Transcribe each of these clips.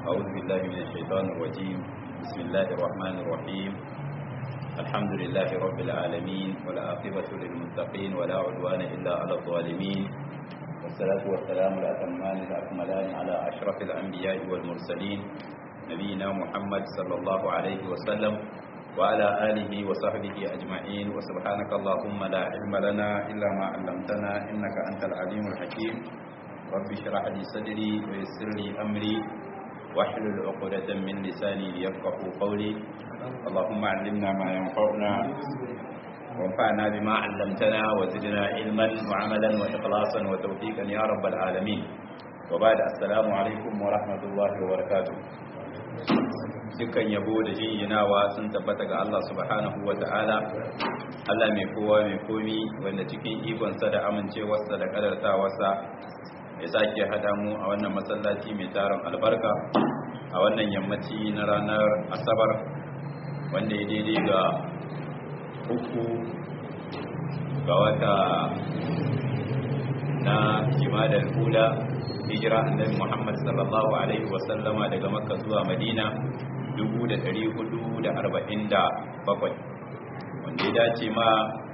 أعوذ بالله من الشيطان الرجيم بسم الله الرحمن الرحيم الحمد لله رب العالمين والعاقبة للمتقين ولا عدوان إلا على الظالمين والصلاة والسلام الأتمان الأكملان على أشرف الأنبياء والمرسلين نبينا محمد صلى الله عليه وسلم وعلى آله وصحبه أجمعين وسبحانك اللهم لا علم لنا إلا ما علمتنا إنك أنت العليم الحكيم رب اشرح لي صدري ويسر لي أمري واحلل عقدة من لساني ليفقه قولي اللهم علمنا ما ينفعنا وانفعنا بما علمتنا وزدنا علما وعملا وإخلاصا وتوفيقا يا رب العالمين وبعد السلام عليكم ورحمة الله وبركاته dukkan yabo da jinjinawa sun tabbata ga Allah subhanahu wa ta'ala Allah mai kowa mai komi wanda cikin ikonsa da amincewarsa da kadartawarsa ya sake hada mu a wannan masallaci mai taron albarka a wannan yammaci na ranar asabar wanda ya daidai ga uku ga wata na jimadar hula hijira annabi Muhammad sallallahu alaihi wasallama daga Makka zuwa Madina 1447 wanda ya dace ma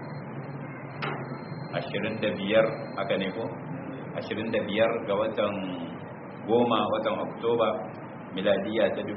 25 haka ne ko 25 ga watan goma watan Oktoba miladiya ta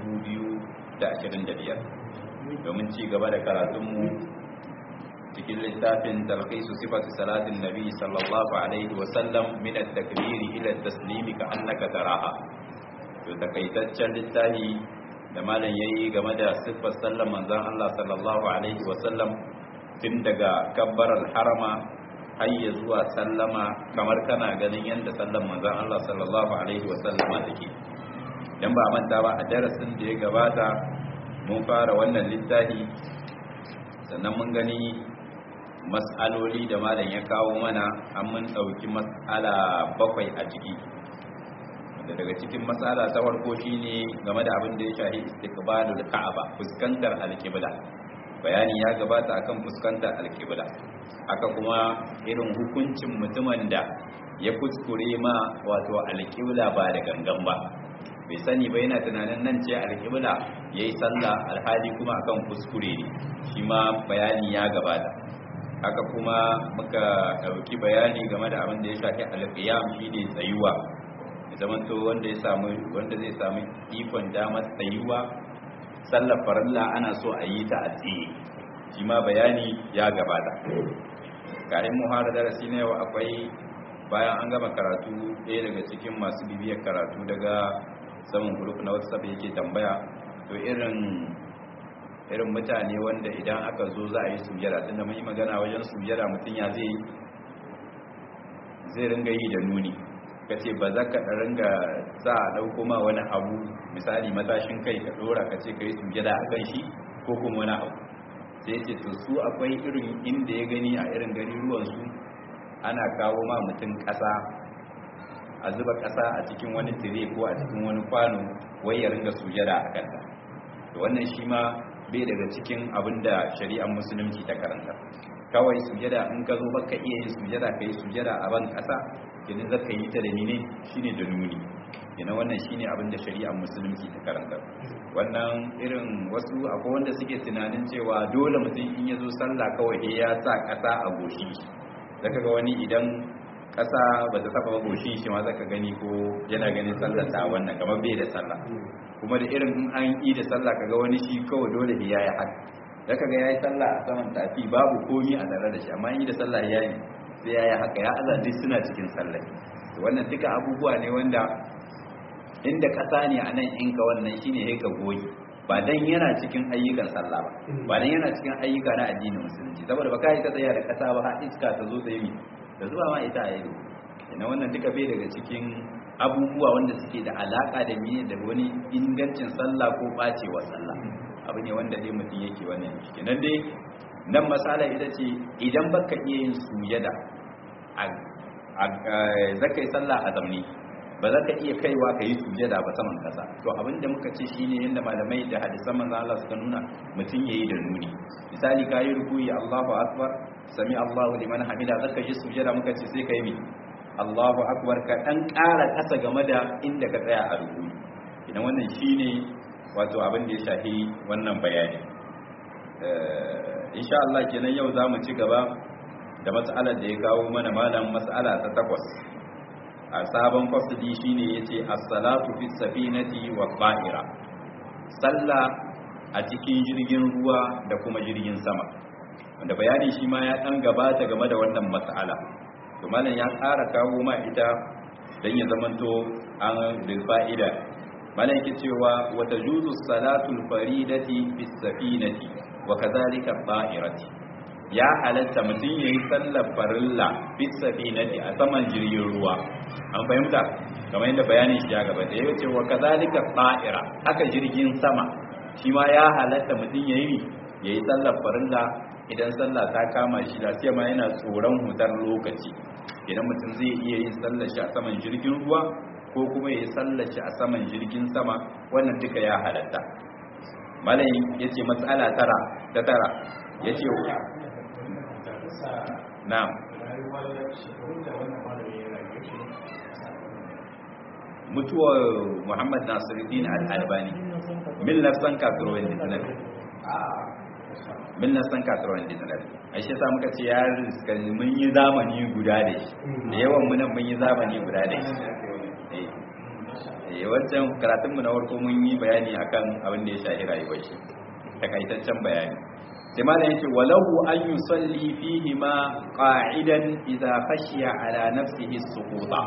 2025 domin ci gaba da karatunmu cikin littafin talqisu sifatu salatin nabi sallallahu alaihi wa sallam min at-takbiri ila at-taslimi ka annaka taraha to takaitaccen littafi da malam yayi game da sifar sallan manzon Allah sallallahu alaihi wa sallam tun daga kabbarar harama har ya zuwa sallama kamar kana ganin yanda sallan manzon Allah sallallahu alaihi wa sallama take dan ba manta ba a darasin da ya gabata mun fara wannan littafi sannan mun gani mas'aloli da malam ya kawo mana an mun ɗauki mas'ala bakwai a ciki wanda daga cikin mas'ala ta farko shine game da abin da ya shahi istiqbalul ka'aba fuskantar alqibla bayani ya gabata akan fuskantar alqibla haka kuma irin hukuncin mutumin da ya kuskure ma wato alqibla ba da gangan ba bai sani ba yana tunanin nan ce alqibla yayi sallah alhali kuma akan kuskure ne shi ma bayani ya gabata haka kuma muka dauki bayani game da abin da ya shafi alqiyam shine tsayuwa zaman to wanda ya samu wanda zai samu ikon damar tsayuwa sallar farilla ana so a yi ta a tsaye shi ma bayani ya gabata kayan muhara darasi na yau akwai bayan an gama karatu ɗaya daga cikin masu bibiyar karatu daga saman group na whatsapp yake tambaya to irin irin mutane wanda idan aka zo za a yi sujada tunda mun yi magana wajen sujada mutum ya zai zai ringa yi da nuni ka ce ba za ka ringa za a ɗauko ma wani abu misali matashin kai ka ɗora ka ce ka yi sujada a kan shi ko kuma wani abu sai ce to su akwai irin inda ya gani a irin gari ruwansu ana kawo ma mutum ƙasa a zuba ƙasa a cikin wani tire ko a cikin wani kwano wai ya ringa sujada a kanta to wannan shi ma bai daga cikin abin da shari'ar musulunci ta karanta kawai sujada in ka zo baka iya yin sujada ka yi sujada a ban ƙasa idan za ka yi ta da nine shine da nuni yana wannan shine abin da shari'ar musulunci ta karanta wannan irin wasu akwai wanda suke tunanin cewa dole mutum in ya zo sallah kawai ya sa ƙasa a goshi zaka ga wani idan ƙasa ba ta saba goshin shi ma zaka gani ko yana ganin sallar ta wannan kamar bai da sallah kuma da irin in an yi da sallah kaga wani shi kawai dole ya yi haka da kaga ya yi sallah a saman tafi babu komi a tare da shi amma yi da sallah ya yi sai ya yi haka ya azazi suna cikin sallah wannan duka abubuwa ne wanda inda ƙasa ne a nan in ka wannan shine sai ka goyi ba dan yana cikin ayyukan sallah ba ba dan yana cikin ayyuka na addinin musulunci saboda ba ka yi ta tsaya da ƙasa ba har iska ta zo ta yi da zuba ma ita a ido ina wannan duka bai daga cikin abubuwa wanda suke da alaka da miye da wani ingancin sallah ko bacewar sallah abu ne wanda dai mutum yake wannan shi nan dai nan masala ita ce idan baka iya yin sujada a zaka yi sallah a zamni ba za ka iya kaiwa ka yi sujada ba saman kasa to abinda muka ce shine yadda malamai da hadisan manzo Allah suka nuna mutum yayi da nuni misali ka yi rukuyi Allahu akbar sami Allahu liman hamida zaka yi sujada muka ce sai kai mi Allahu akbar ka dan ƙara kasa game da inda ka tsaya a rukuyi idan wannan shine wato abin da ya shafi wannan bayani insha Allah kenan yau zamu ci gaba da mas'alar da ya kawo mana malam mas'ala ta takwas a sabon fasili shine yace as-salatu fi safinati wa qa'ira sallah a cikin jirgin ruwa da kuma jirgin sama wanda bayani shi ma ya dan gabata game da wannan mas'ala to malam ya ƙara kawo ma ita dan ya zamanto an bil fa'ida malam yake cewa wa tajuzu salatul faridati fi safinati wa kadhalika ta'irati ya halatta mutum yayi sallar farilla fi safinati a saman jirgin ruwa an fahimta kamar yadda bayanin shi ya gaba da ya ce wa kazalika ta'ira haka jirgin sama shi ma ya halatta mutum yayi yayi sallar farilla idan sallah ta kama shi da sai ma yana tsoron hutar lokaci idan mutum zai iya yin sallar shi a saman jirgin ruwa ko kuma yayi sallar shi a saman jirgin sama wannan duka ya halatta malai yace matsala tara ta tara yace na'am mutuwar muhammad nasiruddin al-albani mil nafsan kasuwar dinar mil nafsan kasuwar dinar a shi sa muka ce ya riska mun yi zamani guda da shi da yawan munan mun yi zamani guda da shi wancan karatunmu na warko mun yi bayani akan abin da ya shahi rayuwar shi takaitaccen bayani sai ma da yake walahu an yusalli fihi ma qa'idan idza khashiya ala nafsihi suquta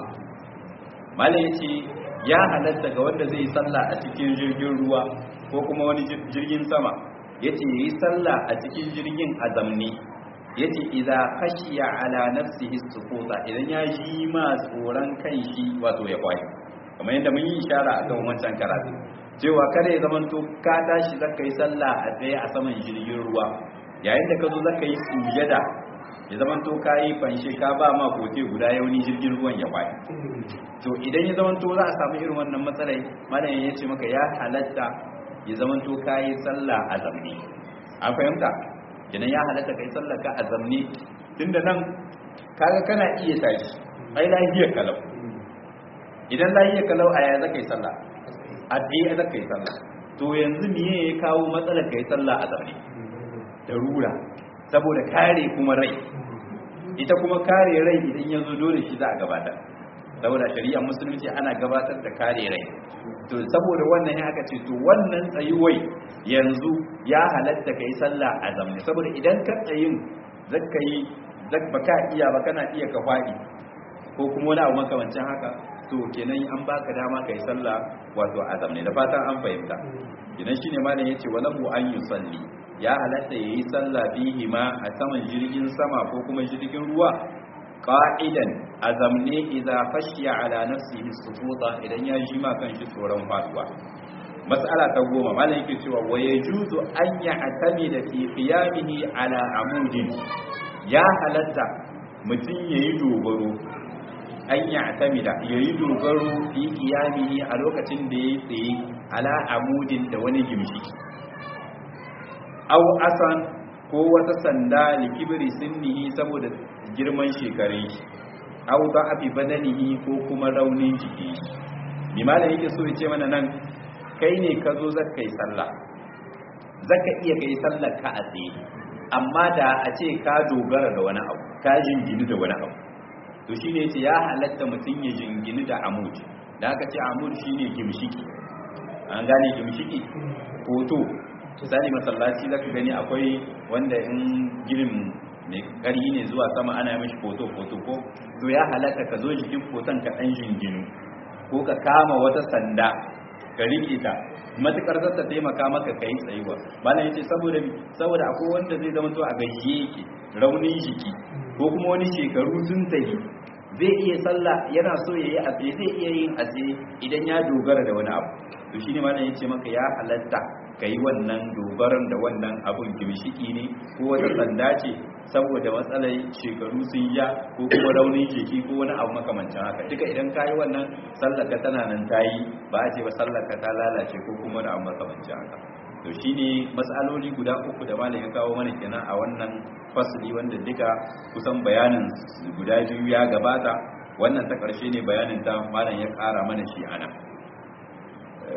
mala yace ya halatta ga wanda zai sallah a cikin jirgin ruwa ko kuma wani jirgin sama yace yi sallah a cikin jirgin azamni yace idza khashiya ala nafsihi suquta idan ya ji ma tsoron kan shi wato ya kwai kamar yadda mun yi ishara akan wancan karatu cewa kada ya zamanto ka tashi zaka yi sallah a tsaye a saman jirgin ruwa yayin da ka zo zaka yi sujada ya zamanto ka yi fanshe ka ba ma kote guda yauni jirgin ruwan ya bai to idan ya zamanto za a samu irin wannan matsalai malamin ya ce maka ya halatta ya zamanto ka yi sallah a zamne an fahimta idan ya halatta ka yi sallah ka a zamne tunda nan kaga kana iya tashi ai lahiyar kalau idan lahiyar kalau a yaya zaka yi sallah a tsaye zaka yi sallah to yanzu miye ya kawo matsalar ka yi sallah a zamne da rura saboda kare kuma rai ita kuma kare rai idan ya zo dole shi za a gabatar saboda shari'a musulunci ana gabatar da kare rai to saboda wannan ya aka ce to wannan tsayuwai yanzu ya halatta ka yi sallah a zamne saboda idan ka tsayin zaka yi ba ka iya ba kana iya ka faɗi ko kuma wani abu makamancin haka to kenan an baka dama kai sallah wato azam ne da fatan an fahimta idan shine malam yace walahu an yusalli ya halatta yayi sallah bihi ma a saman jirgin sama ko kuma jirgin ruwa qa'idan azam ne idza khashiya ala nafsihi suquta idan ya ji ma kanshi tsoron faduwa mas'ala ta goma malam yake cewa wa yajuzu an ya'tamida fi qiyamihi ala amudin ya halatta mutum yayi dogaro an yi atamida ya yi dogaro fi kiyamihi a lokacin da ya tsaye ala amudin da wani gimshiki au asan ko wata sanda likibiri sinnihi saboda girman shekarun shi au ba abi badanihi ko kuma raunin jiki limanin yake so ya ce mana nan kai ne ka zo zaka yi sallah zaka iya kai sallar ka a tsaye amma da a ce ka dogara da wani abu ka jingini da wani abu to shine yace ya halatta mutum ya jingini da amud da aka ce amud shine gimshiki an gane gimshiki hoto misali masallaci zaka gani akwai wanda in ginin mai ƙari ne zuwa sama ana yi mashi foto foto ko to ya halatta ka zo jikin foton ka ɗan jinginu ko ka kama wata sanda ka riƙe ta matukar za ta taimaka maka ka yi tsayuwa malam yace saboda saboda akwai wanda zai zama to a gajiye yake raunin jiki ko kuma wani shekaru sun tafi zai iya sallah yana so ya yi a tsaye zai iya yin a tsaye idan ya dogara da wani abu to shine malam yace maka ya halatta ka yi wannan dogaran da wannan abun gimshiki ne ko wata sanda ce saboda matsalar shekaru sun ya ko kuma raunin jiki ko wani abu makamancin haka duka idan ka yi wannan sallaka tana nan ta yi ba a ce ba sallaka ta lalace ko kuma wani abu makamancin haka to shine matsaloli guda uku da malam ya kawo mana kenan a wannan fasli wanda duka kusan bayanin guda biyu ya gabata wannan ta ƙarshe ne bayanin ta malam ya ƙara mana shi ana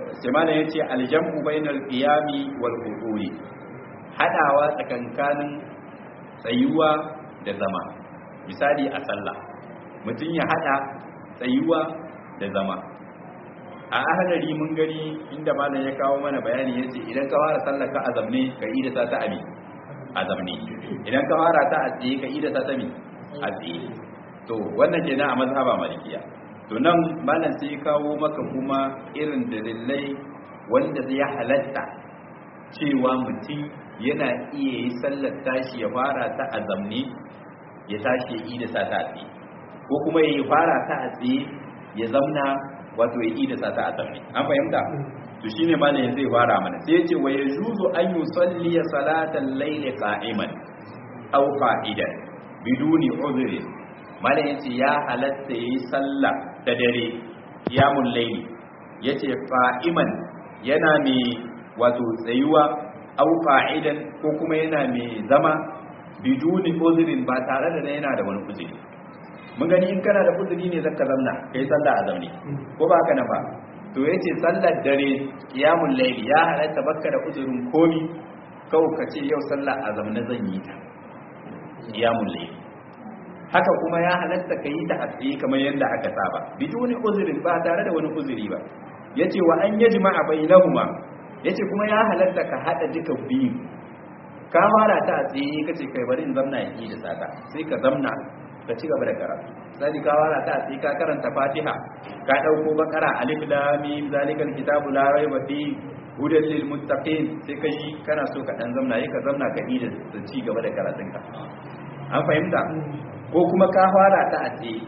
sai malam yace aljamu bainal qiyami wal qu'udi hadawa tsakankanin tsayuwa da zama misali a sallah mutum ya hada tsayuwa da zama a ahadari mun gani inda malam ya kawo mana bayani yace idan ka fara sallar ka azamne ka yi da ta ta abi azamne idan ka fara ta a tsaye ka yi da ta ta mi a tsaye to wannan kenan a mazhaba malikiya to nan malam sai ya kawo maka kuma irin dalilai wanda zai halatta cewa mutum yana iya yi sallar tashi ya fara ta a zamne ya tashi ya yi da sa ta a tsaye ko kuma ya yi fara ta a tsaye ya zamna wato ya yi da sa ta a zamne an fahimta to shine malam zai fara mana sai ya ce wa yajuzu an yusalli salatan layli qa'iman aw qa'idan biduni udhri malam yace ya halatta yayi sallah da dare qiyamul layli yace qa'iman yana mai wato tsayuwa au qa'idan ko kuma yana mai zama biduni uzrin ba tare da yana da wani uzuri mun gani in kana da uzuri ne zaka zamna kai sallah a zaune ko ba haka nan ba to yace sallar dare qiyamul layli ya halatta bakka da uzurin komi kawai ka ce yau sallah a zaune zan yi ta qiyamul layli haka kuma ya halatta ka yi ta a tsaye kamar yadda aka saba biduni uzrin ba tare da wani uzuri ba yace wa an yajma'a bainahuma yace kuma ya halatta ka hada duka biyu ka fara ta a tsaye kace kai bari in zamna yi da sata sai ka zamna ka ci gaba da karatu sai ka fara ta a tsaye ka karanta Fatiha ka dauko bakara alif lam mim zalikal kitabu la raiba fi hudan lil muttaqin sai ka yi kana so ka dan zamna yi ka zamna ka yi da ci gaba da karatunka an fahimta ko kuma ka fara ta a tsaye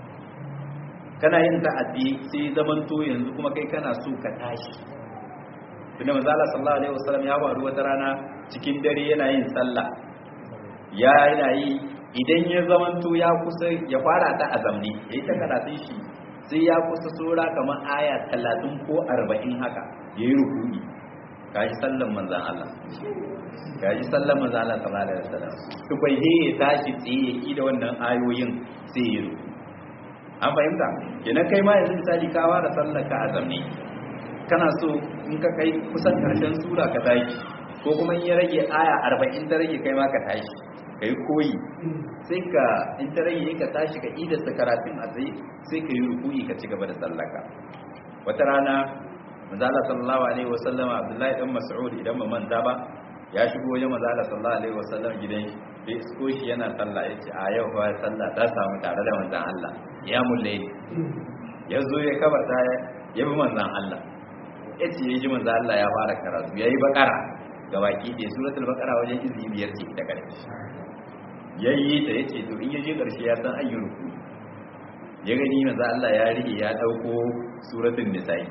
kana yin ta a tsaye sai zamanto yanzu kuma kai kana so ka tashi tunda manzo Allah sallallahu alaihi wasallam ya faru wata rana cikin dare yana yin sallah ya yana yi idan ya zamanto ya kusa ya fara ta azamni yayi ta karatun shi sai ya kusa sura kamar aya 30 ko 40 haka yayi rukuni kaji sallan manzon Allah kaji sallan manzon Allah sallallahu alaihi wasallam to bai he ya tashi tsaye ya ki da wannan ayoyin sai ya ruku an fahimta kenan kai ma yanzu misali ka fara sallar ka azamni kana so in ka kai kusan karshen sura ka tashi ko kuma in ya rage aya arba'in ta rage kai ma ka tashi ka yi koyi sai ka in ta rage ka tashi ka idasta karatun a tsaye sai ka yi rukuyi ka ci gaba da sallaka wata rana manzala sallallahu alaihi wasallam abdullahi dan mas'ud idan ba manta ba ya shigo wajen manzala sallallahu alaihi wasallam gidan shi sai isko shi yana sallah ya ce a yau fa sallah ta samu tare da manzan Allah ya mulle ya zo ya kabarta ya bi manzan Allah ya ce ya ji manzan Allah ya fara karatu ya yi bakara ga baki ɗaya suratul bakara wajen izi biyar ce ta ƙarshe ya yi ta ya ce to in ya je ƙarshe ya san ayyul ku ya gani manzan Allah ya rige ya ɗauko suratul nisa'i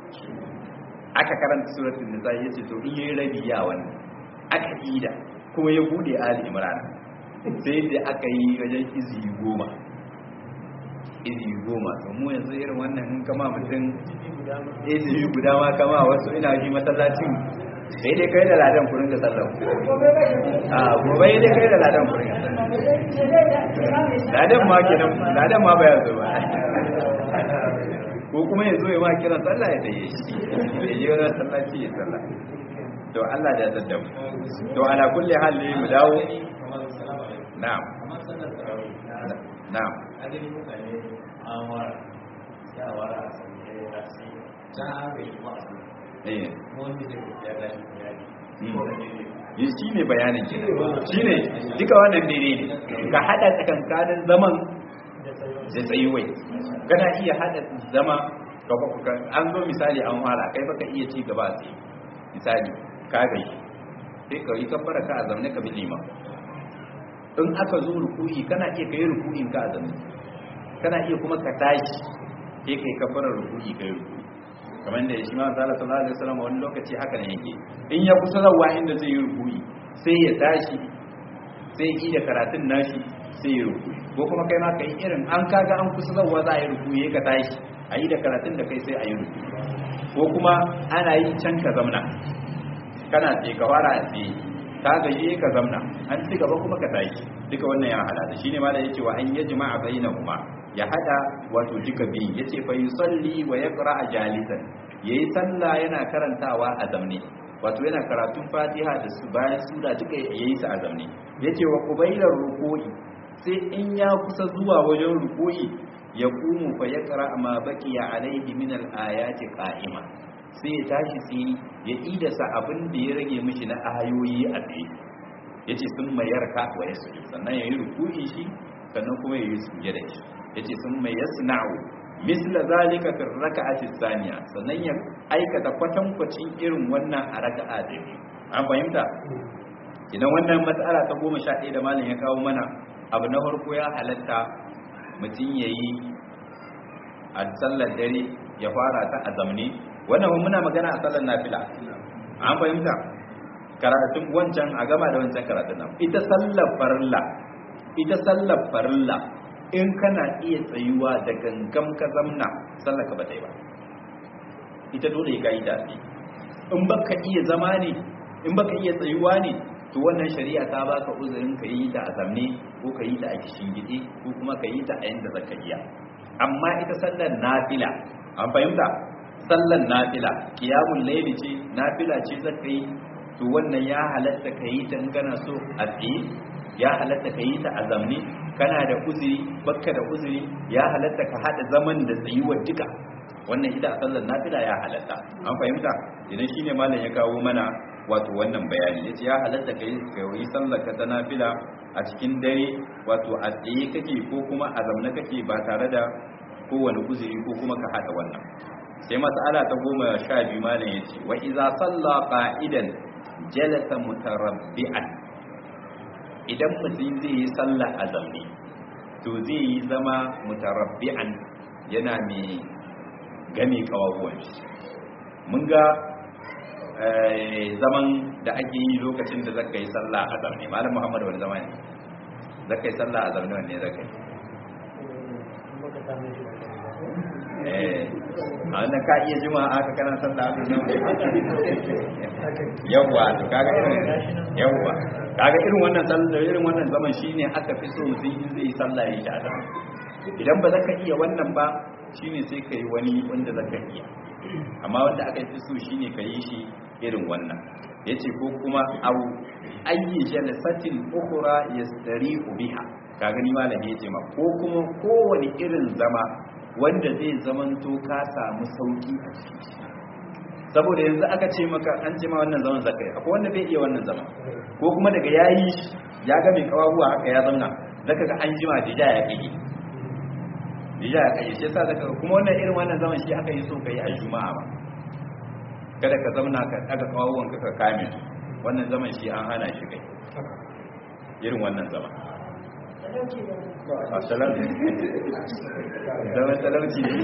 aka karanta suratul nisa'i ya ce to in ya yi rabi ya wani aka ida kuma ya bude ali imran sai da aka yi wajen izi goma izi goma to mu yanzu irin wannan in kama mutum izi guda ma kama wasu ina ji masallacin sai dai kai da ladan kurin da sallau a gobe dai kai da ladan kurin ladan ma kenan ladan ma ba yanzu ba ko kuma yanzu ya ma kiran sallah ya tsaye shi ya je wani sallaci ya sallah to Allah da zadda mu to ala kulli hal ne mu dawo na'am na'am adini mutane an wara ya wara a sanye da shi ta haka yi masu eh wanda zai ya gashi ya yi ko da ne yi shi ne bayanin ki shi ne duka wannan dare ne ka hada tsakankanin zaman da tsayuwai kana iya hada zama an zo misali an fara kai baka iya ci gaba sai misali ka gai sai ka yi kabbara ka a zamne ka bi liman in aka zo ruku'i kana iya kai ruku'in ka a zamne kana iya kuma ka tashi sai kai kabbara ruku'i kai ruku'i kamar da shi ma sallallahu sallallahu alaihi wasallam wani lokaci haka ne yake in ya kusa zawa inda zai yi ruku'i sai ya tashi sai yi da karatun nashi sai ya ruku'i ko kuma kai ma kai irin an kaga an kusa zawa za a yi ruku'i ka tashi a yi da karatun da kai sai a yi ruku'i ko kuma ana yi can ka zamna kana ce ka fara a tsaye ka gaje ka zamna an ci gaba kuma ka tashi duka wannan ya hada shine ma da yake wa an yajma'a bainahuma ya hada wato duka biyu yace fa yusalli wa yaqra jalisan yayi sallah yana karantawa a zamne wato yana karatun fatiha da su bayan sura duka yayi su a zamne yace wa qubailar ruku'i sai in ya kusa zuwa wajen ruku'i ya kumu fa yaqra ma baqiya alaihi min al-ayati qa'ima sai ya tashi sai ya idasa abin da ya rage mishi na ayoyi a tsaye yace sun mayarka wa yasjud sannan yayi ruku'i shi sannan kuma yayi sujada shi yace sun mai yasna'u misla zalika fi raka'ati thaniya sannan ya aikata kwatankwacin irin wannan a raka'a da biyu an fahimta idan wannan matsala ta goma sha ɗaya da malam ya kawo mana abu na farko ya halatta mutum ya yi a sallar dare ya fara ta a zamne wannan muna magana a sallar nafila an fahimta karatun wancan a gama da wancan karatun nan ita sallar farilla ita sallar farilla in kana iya tsayuwa da gangam ka zamna sallar ka ba ta yi ba ita dole ka yi da in baka iya zama ne in baka iya tsayuwa ne to wannan shari'a ta baka uzurin ka yi ta a zamne ko ka yi ta a gide ko kuma ka yi ta a yanda zaka iya amma ita sallar nafila an fahimta sallar nafila qiyamul layli ce nafila ce zaka yi to wannan ya halatta ka yi ta in kana so a tsaye ya halatta ka yi ta a zamne kana da uzuri bakka da uzuri ya halatta ka hada zaman da tsayuwar duka wannan ita a sallar nafila ya halatta an fahimta idan shine malam ya kawo mana wato wannan bayani yace ya halatta ka yi sallar ka ta nafila a cikin dare wato a tsaye kake ko kuma a zamne kake ba tare da kowane uzuri ko kuma ka hada wannan sai mas'ala ta goma sha biyu malam yace wa iza salla qa'idan jalasa mutarabbi'an idan mutum zai yi sallah a zaune to zai yi zama mutarabbi'an yana mai game kawabuwan shi mun ga zaman da ake yi lokacin da zaka yi sallah a zaune malam muhammad wani zama ne zaka yi sallah a zaune wanne zaka yi a wannan ka iya jima aka kana sallah a zaune yawwa to kaga irin yawwa kaga irin wannan sallah irin wannan zaman shine aka fi so mutum in zai sallah ya shada idan ba zaka iya wannan ba shine sai kai wani wanda zaka iya amma wanda aka fi so shine ka yi shi irin wannan yace ko kuma au ayyi jalsatin ukhra yastarihu biha ka gani malami yace ma ko kuma kowane irin zama wanda zai zamanto ka samu sauki a ciki saboda yanzu aka ce maka an ce ma wannan zaman zakai akwai wanda bai iya wannan zaman ko kuma daga yayi ya ga mai kawabuwa haka ya zauna zaka ga an jima dija ya kike dija ya kike shi yasa zaka kuma wannan irin wannan zaman shi aka yi so kai a juma'a ba kada ka zauna ka daga kawabuwan ka ka kame wannan zaman shi an hana shi kai irin wannan zaman a talauci zaman talauci ne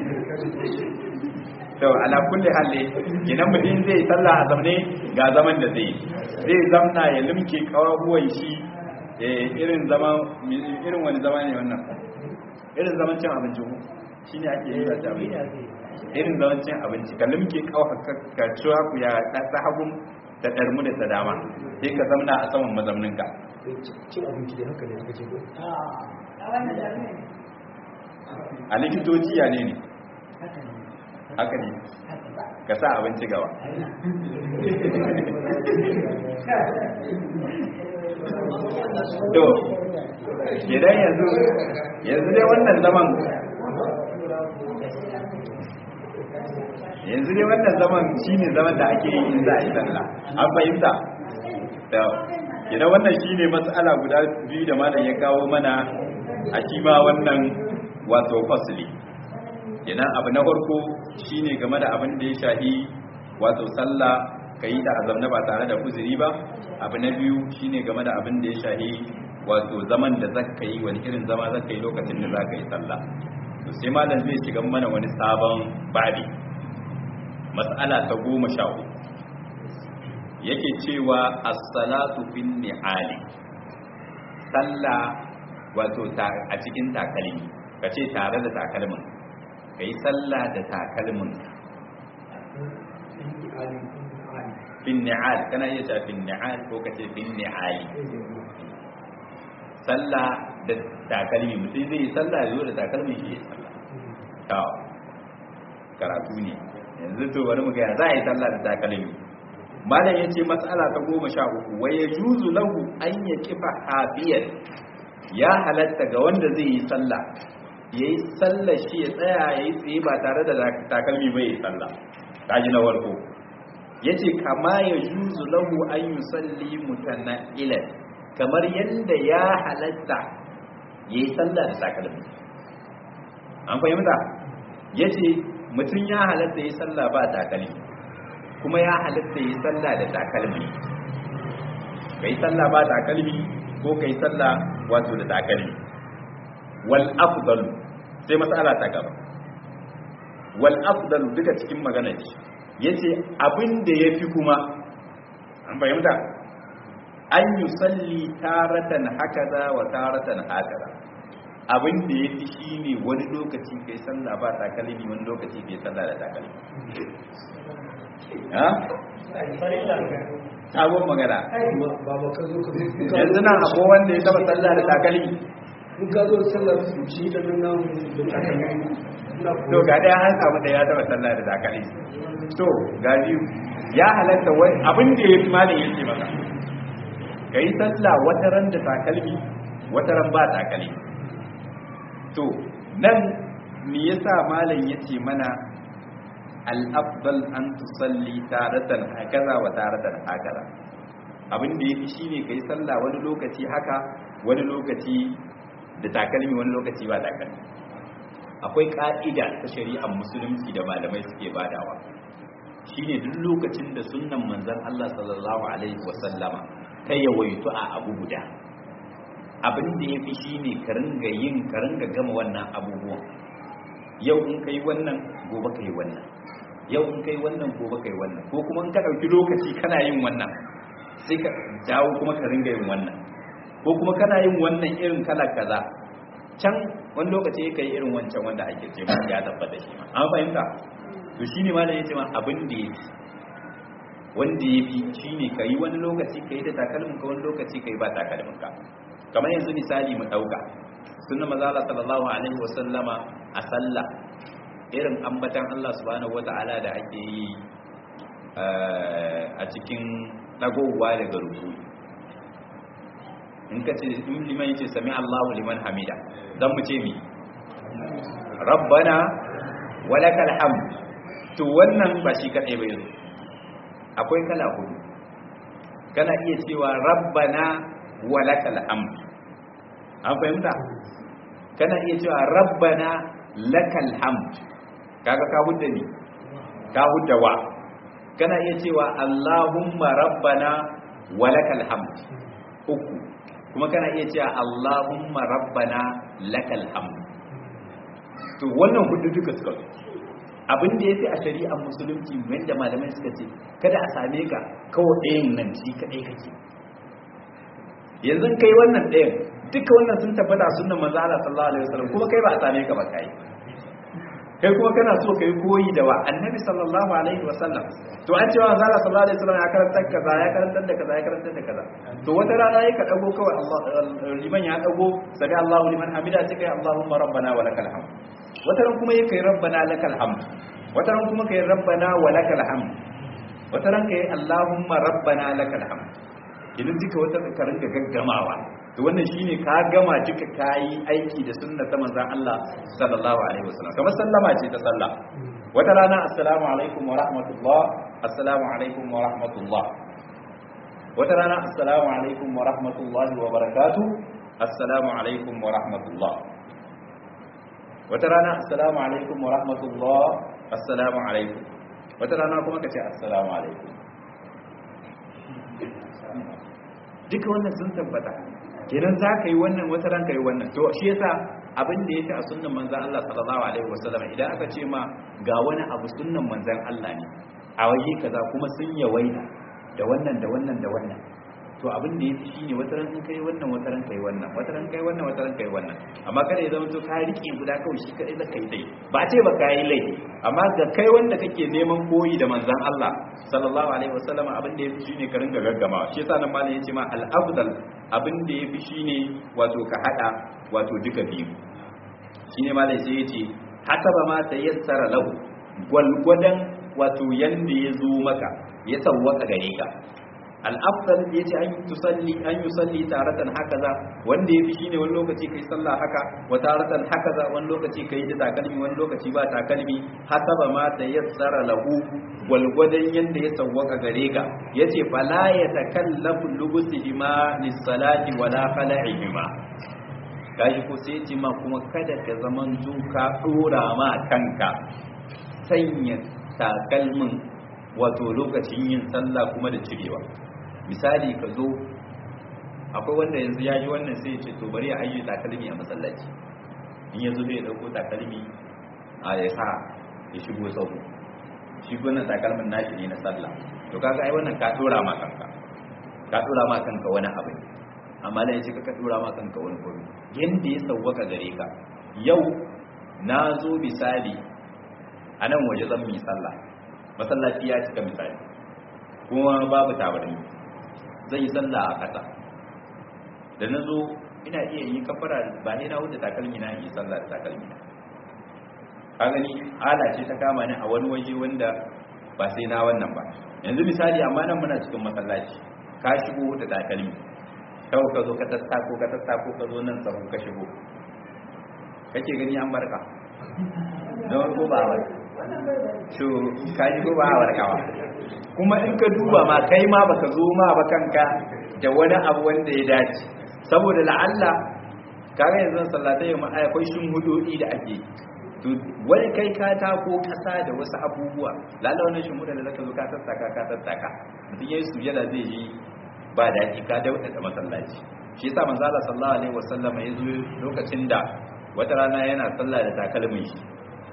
to ala kulli halli idan mutum zai sallah a zamne ga zaman da zai zai zamna ya limke kawabuwan shi irin zaman irin wani zama ne wannan irin zaman cin abinci ko shine ake yi da abinci irin zaman cin abinci ka limke kawai ka ciwa ku ya ta hagun ta darmu da ta dama sai ka zamna a saman mazamninka cin abinci da haka ne aka ce ko a likitoci ya ne ne haka ne ka sa abinci gaba to idan yanzu yanzu dai wannan zaman yanzu dai wannan zaman shine zaman da ake yi in za a yi sallah an fahimta to idan wannan shine matsala guda biyu da malam ya kawo mana a shi ma wannan wato fasli kenan abu na farko shine game da abin da ya shahi wato sallah kai da azamna ba tare da uzuri ba abu na biyu shine game da abin da ya shahi wato zaman da zaka yi wani irin zama zaka yi lokacin da zaka yi sallah to sai malam zai shiga mana wani sabon babi mas'ala ta goma sha uku yake cewa as-salatu fin ni'ali sallah wato a cikin takalmi kace tare da takalmin ka yi sallah da takalmin fin ni'al kana iya ta fin ni'al ko ka ce fin ni'ali sallah da takalmi mutum zai yi sallah ya zo da takalmin shi ya sallah ta karatu ne yanzu to bari mu ga za a yi sallah da takalmi malam yace mas'ala ta goma sha uku wa yajuzu lahu an yaqifa hafiyan ya halatta ga wanda zai yi sallah yayi sallar shi ya tsaya yayi tsaye ba tare da takalmi ba yayi sallah kaji na warko yace kama yajuzu lahu an yusalli mutanailan kamar yanda ya halatta yayi sallah da takalmi an fahimta yace mutum ya halatta yayi sallah ba takalmi kuma ya halatta yi sallah da takalmi kai sallah ba takalmi ko kai sallah wato da takalmi wal afdal sai mas'ala ta gaba wal afdal duka cikin magana ce yace abin da yafi kuma an fahimta an yusalli taratan hakaza wa taratan hakaza abin da yafi shine wani lokaci kai sallah ba takalmi wani lokaci kai sallah da takalmi sabon magana ba ba ka zo ka zo yanzu nan akwai wanda ya taba sallah da takalmi in ka zo sallar su shi da nan nan da takalmi ina to ga daya an samu da ya taba sallah da takalmi to ga biyu ya halatta wani abin da ya fi malin yake maka ka yi sallah wata ran da takalmi wata ran ba takalmi to nan me yasa malam yace mana al'afdal an tusalli taratan hakaza wa taratan hakaza abin da yafi shine kai sallah wani lokaci haka wani lokaci da takalmi wani lokaci ba takalmi akwai ka'ida ta shari'ar musulunci da malamai suke badawa shine duk lokacin da sunnan manzon Allah sallallahu alaihi wasallama ta yawaitu a abu guda abin da yafi shine ka ringa yin ka ringa gama wannan abubuwan yau in kai wannan gobe kai wannan yau in kai wannan gobe kai wannan ko kuma in ka ɗauki lokaci kana yin wannan sai ka dawo kuma ka ringa yin wannan ko kuma kana yin wannan irin kala kaza can wani lokaci ka yi irin wancan wanda ake ce ma ya tabbata shi ma an fahimta to shine ma da yace ma abin da yafi wanda yafi shine ka yi wani lokaci ka yi da takalmin ka wani lokaci ka yi ba takalmin ka kamar yanzu misali mu ɗauka sunna maza Allah sallallahu alaihi wasallama a sallah irin ambatan Allah subhanahu wata'ala da ake yi a cikin dagowa daga ruku in ka ce in liman yace sami Allahu liman hamida dan mu ce mi rabbana walakal hamd to wannan ba shi kadai ba yanzu akwai kala hudu kana iya cewa rabbana walakal hamd an fahimta kana iya cewa rabbana lakal hamd kaga ka hudda ni ka hudda wa kana iya cewa allahumma rabbana walakal hamd uku kuma kana iya cewa allahumma rabbana lakal hamd to wannan hudu duka suka zo abin da yafi a shari'ar musulunci wanda malamai suka ce kada a same ka kawai ɗayan nan shi kadai kake yanzu kai wannan ɗayan duka wannan sun tabbata sunnan manzo Allah sallallahu alaihi wasallam kuma kai ba a same ka ba kai kai kuma kana so kai koyi da wa annabi sallallahu alaihi wasallam to an cewa manzo Allah sallallahu alaihi wasallam ya karanta kaza ya karanta da kaza ya karanta da kaza to wata rana yayi ka dago kawai Allah liman ya dago sami Allahu liman hamida sai kai Allahumma rabbana wa lakal hamd wata ran kuma yake rabbana lakal hamd wata ran kuma kai rabbana wa lakal hamd wata ran kai Allahumma rabbana lakal hamd idan duka wata ka ringa gaggamawa to wannan shine ka gama duka kayi aiki da sunna ta manzon Allah sallallahu alaihi wasallam kamar sallama ce ta sallah wata rana assalamu alaikum wa rahmatullah assalamu alaikum wa rahmatullah wata rana assalamu alaikum wa rahmatullah wa barakatuh assalamu alaikum wa rahmatullah wata rana assalamu alaikum wa rahmatullah assalamu alaikum wata rana kuma kace assalamu alaikum duka wannan sun tabbata kenan za ka yi wannan wata ran ka yi wannan to shi yasa abin da yake a sunnan manzon Allah sallallahu alaihi wasallam idan aka ce ma ga wani abu sunnan manzon Allah ne a waje kaza kuma sun yawaita da wannan da wannan da wannan to abin da yake shine wata ran in kai wannan wata ran kai wannan wata ran kai wannan wata ran kai wannan amma kada ya zama to ka rike guda kawai shi kadai zaka yi dai ba ce ba ka yi laifi amma ga kai wanda kake neman koyi da manzon Allah sallallahu alaihi wasallam abin da yafi shine ka ringa gaggama shi yasa nan malam yace ma al afdal abin da yafi shine wato ka hada wato duka biyu shine malam sai yace hasaba ma tayassara lahu gwalgwadan wato yanda ya zo maka ya sawwaka gare ka al-afdal yace an tusalli an yusalli taratan hakaza wanda yafi shine wani lokaci kai sallah haka wa taratan hakaza wani lokaci kai da takalmi wani lokaci ba takalmi hasaba ma tayassara lahu gwalgwadon yanda ya sawwaka gare ka yace fala yatakallafu lubusihima lis-salati wala khala'ihima kaji ko sai ce ma kuma kada ka zaman ka dora ma kanka sanya takalmin wato lokacin yin sallah kuma da cirewa misali ka zo akwai wanda yanzu ya ji wannan sai ya ce to bari ya ajiye takalmi a masallaci in yanzu zai dauko takalmi a ya sa ya shigo sau shi wannan takalmin nashi ne na sallah to kaga ai wannan ka dora ma kanka ka dora ma kanka wani abu amma da yace ka dora ma kanka wani gobe yanda ya sauwaka gare ka yau na zo misali a nan waje zan yi sallah masallaci ya cika misali kuma babu tabarmi zan yi sallah a ƙasa da na zo ina iya yi kafara ba ne na wuce takalmi na yi sallah da takalmi na ka gani ala ce ta kama ni a wani waje wanda ba sai na wannan ba yanzu misali amma nan muna cikin masallaci ka shigo da takalmi kawai ka zo ka tattako ka tattako ka zo nan sahu ka shigo kake gani an barka don ko ba wai to ka ji ko ba warkawa kuma in ka duba ma kai ma baka zo ma ba kanka da wani abu wanda ya dace saboda la'alla kaga yanzu sallatai ma akwai shin hudodi da ake to wani kai ka tako kasa da wasu abubuwa lalla wannan shin da zaka zo ka tattaka ka tattaka mutum yayi sujada zai yi ba daɗi ka dauda da masallaci shi yasa manzo Allah sallallahu alaihi wasallam ya zo lokacin da wata rana yana sallah da takalmin shi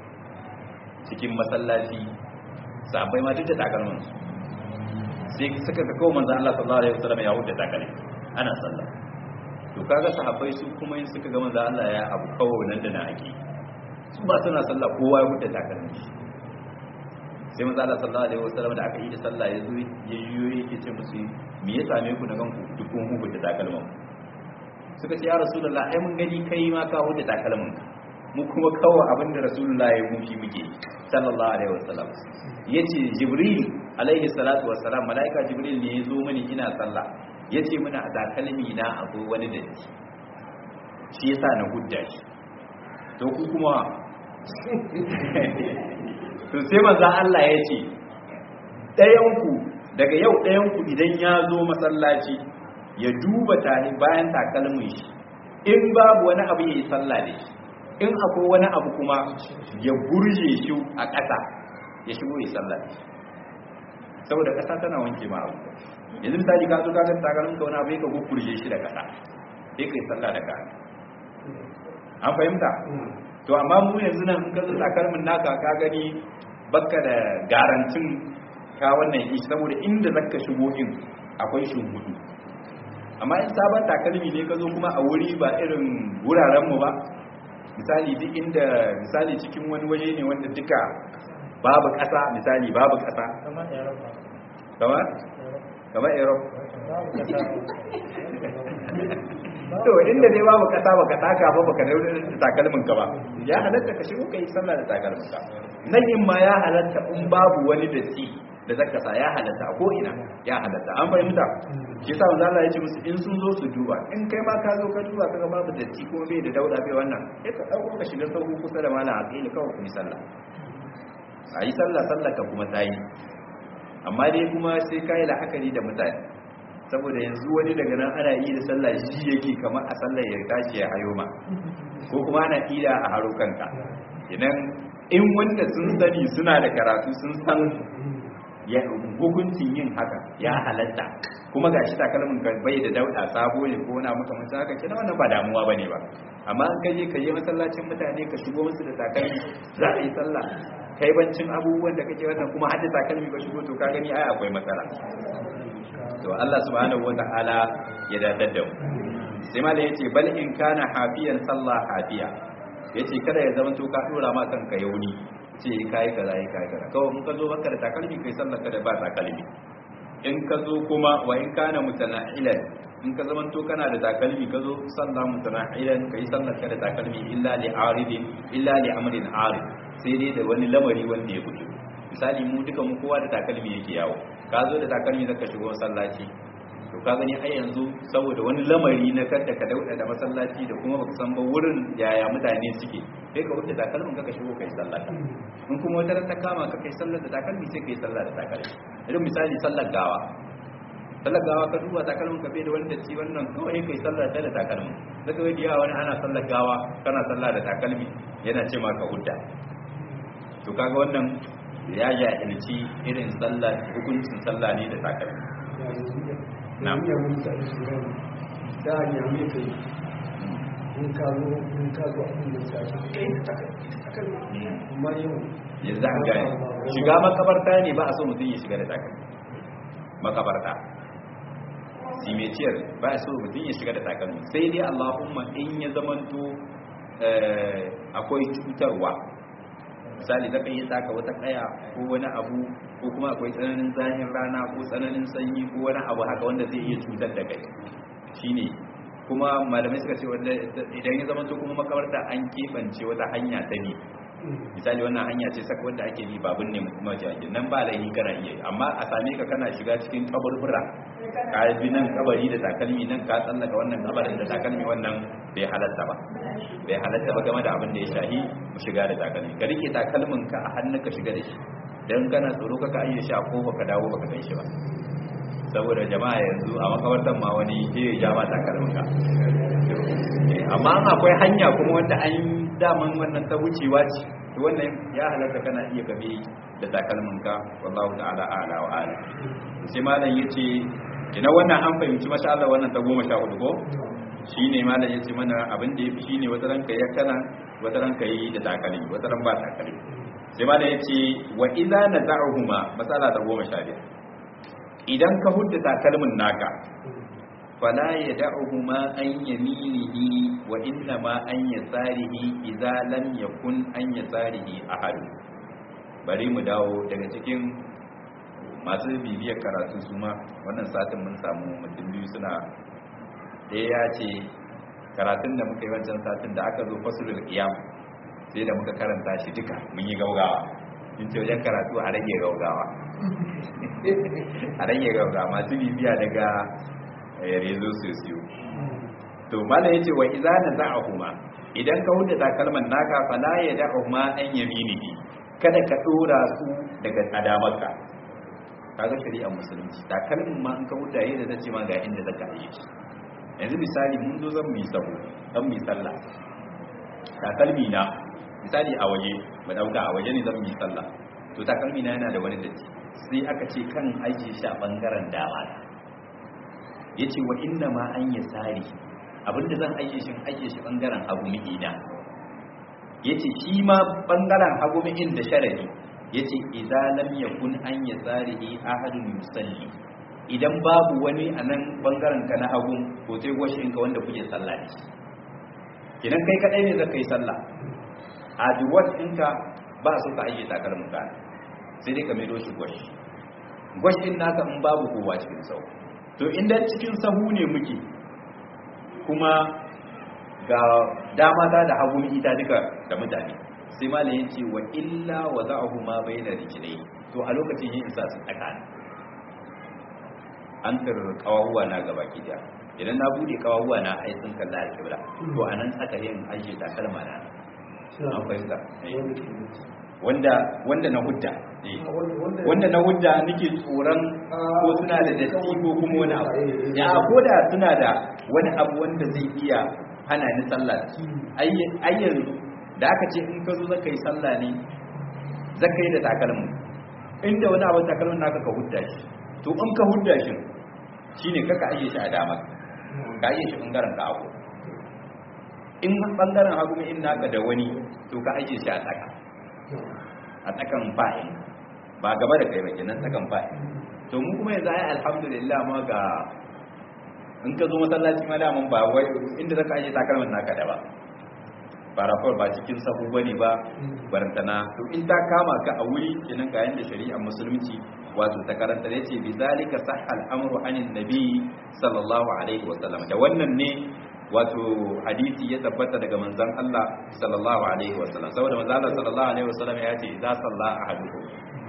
cikin masallaci sahabbai ma duk da takalmin su sai suka ga kawo manzo Allah sallallahu alaihi wasallam ya huta takalmi ana sallah to kaga sahabbai su kuma yin suka ga manzo Allah ya abu kawo nan da na ake su ba suna sallah kowa ya huta takalmin shi sai manzo Allah sallallahu alaihi wasallam da aka yi da sallah ya zo ya yiwo yake ce musu me ya same ku na ganku duk kun huta takalmin suka ce ya rasulullah ai mun gani kai ma ka huta takalmin mu kuma kawo abinda rasulullah ya mushi muke sallallahu alaihi wasallam yace jibril alaihi salatu wassalam malaika jibril ne ya zo mini ina sallah yace mini a takalmi na akwai wani datti shi yasa na hudda shi to ku kuma to sai manzo Allah ya ce ɗayanku daga yau ɗayanku idan ya zo masallaci ya duba tani bayan takalmin shi in babu wani abu ya yi sallah da shi in akwai wani abu kuma ya gurje shi a ƙasa ya shigo ya sallah da shi saboda ƙasa tana wanke ma abu yanzu misali ka zo ka ga takalmin ka wani abu ya ka gurje shi da ƙasa sai ka yi sallah da ka an fahimta to amma mu yanzu nan in ka zo takalmin naka ka gani baka da garantin ka wannan ishi saboda inda zaka shigo in akwai shungudu amma in sabon takalmi ne ka zo kuma a wuri ba irin wuraren mu ba misali duk inda misali cikin wani waje ne wanda duka babu ƙasa misali babu ƙasa kamar Europa. kamar kamar Europe Babu kasa. to inda dai babu kasa baka taka ba baka daure da takalmin ka ba ya halatta ka shigo kai sallah da takalmin ka nan in ma ya halatta in babu wani datti da zaka sa ya halatta a ko ina ya halatta an fahimta shi yasa manzo Allah ya ce musu in sun zo su duba in kai ma ka zo ka duba kaga babu datti kuma bai da dauda bai wannan sai ka dauko ka shiga sauku kusa da malam aqili kawai ku yi sallah ayi sallah sallah ka kuma tayi amma dai kuma sai kai la'akari da mutane saboda yanzu wani daga nan ana yi da sallah shi yake kamar a sallar ya tashi ya hayo ma ko kuma ana ida a haro kanka idan in wanda sun sani suna da karatu sun san ya hukuncin yin haka ya halatta kuma ga shi takalmin ka bai da dauda sabo ne ko na maka mutum haka kina wannan ba damuwa bane ba amma in ka je ka je masallacin mutane ka shigo musu da takalmi za a yi sallah kai bancin abubuwan da kake wannan kuma hadda takalmi ka shigo to ka gani ai akwai matsala to Allah subhanahu wata'ala ya dadar da mu sai ma da yace bal in kana hafiyan sallah hafiya yace kada ya zama to ka dora ma kanka yauni ce kai kaza kai kai kaza kawai mun ka zo baka da takalmi kai sallah kada ba takalmi in ka zo kuma wa in kana mutana'ilan in ka zama to kana da takalmi ka zo sallah mutana'ilan kai sallah kada takalmi illa li aridin illa li amrin arid sai dai da wani lamari wanda ya fito misali mu duka mu kowa da takalmi yake yawo ka zo da takalmi zaka shigo masallaci to ka gani ai yanzu saboda wani lamari na kada ka dauda da masallaci da kuma baka san ba wurin yaya mutane suke sai ka wuce takalmin ka ka shigo kai sallah in kuma wata ta kama ka kai sallar da takalmi sai kai sallah da takalmi irin misali sallar gawa sallar gawa ka duba takalmin ka bai da wani datti wannan kawai kai sallar da da takalmin zaka ga diya wani ana sallar gawa kana sallah da takalmi yana ce maka hudda to kaga wannan ya jahilci irin sallar hukuncin sallah ne da takalmi na iya mutu a shirin da ya mai kai in ka zo in ka zo abin da ya ce kai ta takalmi amma yau yanzu an gane shiga makabarta ne ba a so mutum ya shiga da takalmi makabarta simetiyar ba a so mutum ya shiga da takalmi sai dai allahumma in ya zamanto akwai cutarwa misali zaka yi taka wata kaya ko wani abu ko kuma akwai tsananin zahin rana ko tsananin sanyi ko wani abu haka wanda zai iya cutar da kai shine kuma malamai suka ce wanda idan ya zama kuma makabarta an kebance wata hanya ta ne misali wannan hanya ce saka wanda ake bi babun ne kuma jaji nan ba laifi kana iya amma a same ka kana shiga cikin kaburbura ka bi nan kabari da takalmi nan ka tsallaka wannan kabarin da takalmi wannan bai halatta ba bai halatta ba game da abin da ya shahi shiga da takalmi ka rike takalmin ka a hannun ka shiga da shi dan kana tsoro ka ka iya shi a kofa ka dawo baka gan shi ba saboda jama'a yanzu a makabartan ma wani ke ya ja ba takalmin ka amma akwai hanya kuma wanda an daman wannan ta wucewa ce to wannan ya halatta kana iya gabe da takalmin ka wallahu ta'ala a'la wa ala sai malam yace kina wannan an fahimci masha Allah wannan ta goma sha hudu ko shine malam yace mana abin da yafi shine wata ranka ya kana wata ranka yi da takalmi wata ran ba takalmi sai malam yace wa idza naza'uhuma masala ta goma sha biyar idan ka hudda takalmin naka fala ya da'uhuma an yaminihi wa inna ma an yasarihi idza lam yakun an yasarihi ahad bari mu dawo daga cikin masu bibiyar karatu su ma wannan satin mun samu mutum biyu suna ɗaya ya ce karatun da muka yi wancan satin da aka zo fasulul qiyam sai da muka karanta shi duka mun yi gaugawa in ce wajen karatu a rage gaugawa a rage gaugawa masu bibiya daga rezo sosiyo to mala yace wa idza naza'ahuma idan ka huda takalman naka fala ya da'uhuma an yaminihi kada ka dora su daga adamarka kaga shari'ar musulunci takalmin ma in ka huda yayin da zace ma ga inda zaka yi shi yanzu misali mun zo zan mu sabo dan mu sallah takalmi na misali a waje mu dauka a waje ne zan mu sallah to takalmi na yana da wani datti sai aka ce kan ajiye shi a bangaren dama ya ce wa inna ma an yi tsari abinda zan aike shi aike shi bangaren hagu mi'ina ya ce shi ma bangaren hagu mi'in da sharadi ya ce idalam ya kun an yi tsari ahadun musalli idan babu wani a nan bangaren ka na hagu ko sai gwashin ka wanda kuke sallah ne idan kai kadai ne zaka yi sallah a duwat ɗinka ba su ka aike takalmin ka sai dai ka mai doshi gwashi gwashin naka in babu kowa cikin sau to inda cikin sahu ne muke kuma ga dama ta da hagu ita duka da mutane sai malam ya ce wa illa wa za'ahu ma bayna rijlai to a lokacin yin isa su tsakani an tar kawahuwa na gaba kidiya idan na bude kawahuwa na ai sun kalla alƙibla to anan tsaka yin aiki da kalma na an fahimta wanda wanda na hudda wanda na hudda nake tsoron ko suna da datti ko kuma wani abu ya ko da suna da wani abu wanda zai iya hana ni sallah ai yanzu da aka ce in ka zo zaka yi sallah ne zaka yi da takalmin inda wani abu takalmin naka ka hudda shi to in ka hudda shi shine kaka aje shi a dama ka aje shi bangaren ka hagu in bangaren hagu in naka da wani to ka aje shi a tsaka a tsakan fa'in ba gaba da kai ba kenan tsakan fa'in to mu kuma yanzu ai alhamdulillah ma ga in ka zo masallaci ma daman ba wai inda zaka aje takalman naka da ba farafar ba cikin sahu bane ba barantana to in ta kama ka a wuri kenan ga yanda shari'ar musulunci wato ta karanta da yace bi zalika sahal amru anin nabi sallallahu alaihi wasallam da wannan ne wato hadisi ya tabbata daga manzon Allah sallallahu alaihi wasallam saboda manzon Allah sallallahu alaihi wasallam ya ce za salla ahadukum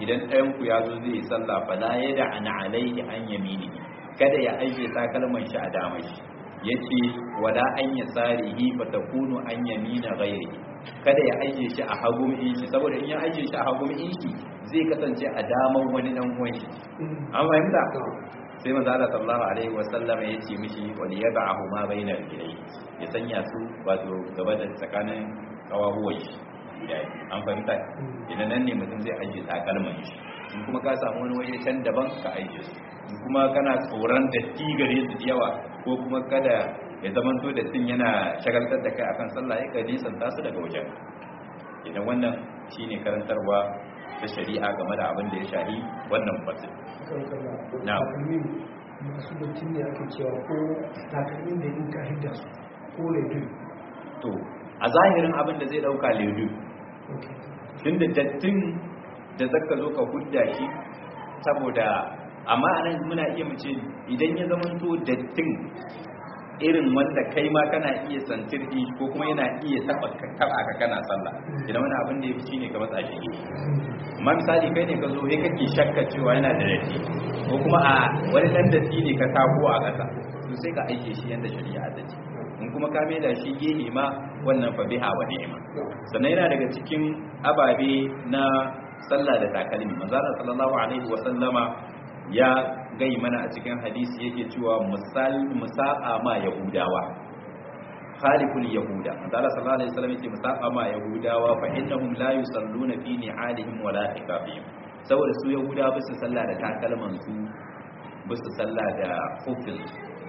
idan ɗayan ku ya zo zai yi sallah fala yada an alaihi an yamini kada ya aje takalman shi a damar shi yace wala an yasarihi fa takunu an yamina ghairihi kada ya aje shi a hagun in shi saboda in ya aje shi a hagun in shi zai kasance a damar wani dan uwan shi an fahimta sai manzo Allah sallallahu alaihi wasallam ya ce mishi wani yab'ahu ma bainar rijlai ya sanya su wato gaba da tsakanin kawahuwan shi an fahimta idan nan ne mutum zai aje takalman shi in kuma ka samu wani waje can daban ka aje su in kuma kana tsoron da gare su da yawa ko kuma kada ya zaman to da tin yana shagaltar da kai akan sallah ya kai nisan tasu daga wajen idan wannan shine karantarwa ta shari'a game da abin da ya shahi wannan fasil Na. takalmin masu bacci ne ake cewa ko takalmin da in ka hidda su ko ledu to a zahirin abin da zai dauka ledu tunda dattin da zaka zo ka hudda shi saboda amma anan muna iya mu ce idan ya zamanto dattin irin wanda kai ma kana iya santir din ko kuma yana iya taba taba ka kana sallah idan wani abin da yafi shine ka matsa shi amma misali kai ne ka zo sai kake shakka cewa yana da datti ko kuma a wani dan datti ne ka tako a ƙasa to sai ka aike shi yanda shari'a ta ce in kuma ka mai da shi gehe ma wannan fa biha wa ni'ma sannan yana daga cikin ababe na sallah da takalmi manzo Allah sallallahu alaihi wa sallama ya gai mana a cikin hadisi yake cewa misal musaqa ma yahudawa khaliful yahuda manzo Allah sallallahu alaihi wasallam yake musaqa ma yahudawa fa innahum la yusalluna fi ni'alihim wa la hikafihim saboda su yahuda ba su sallah da takalman su ba su sallah da hufin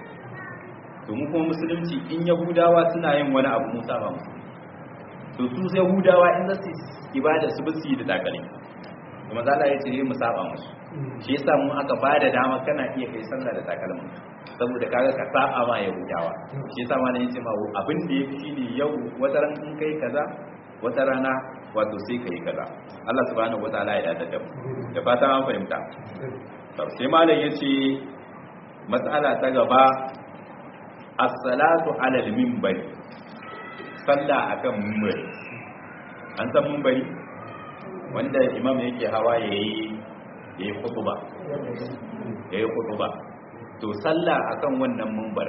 to mu kuma musulunci in yahudawa suna yin wani abu musa ba musu to su yahudawa in za su ibada su ba su yi da takalmi kuma za Allah ya ce mu saba musu shi yasa mu aka ba da dama kana iya kai sallah da takalmin saboda kaga ka saba ma yahudawa shi yasa ma ne yace ma abin da yafi shine yau wata ran in kai kaza wata rana wato sai kai kaza Allah subhanahu wataala ya yarda da mu da fatan an fahimta to sai malam yace mas'ala ta gaba as-salatu 'ala al-minbar sallah akan minbar an san minbari wanda imam yake hawa yayi ya yi kutuba ya yi kutuba to sallah akan wannan mumbar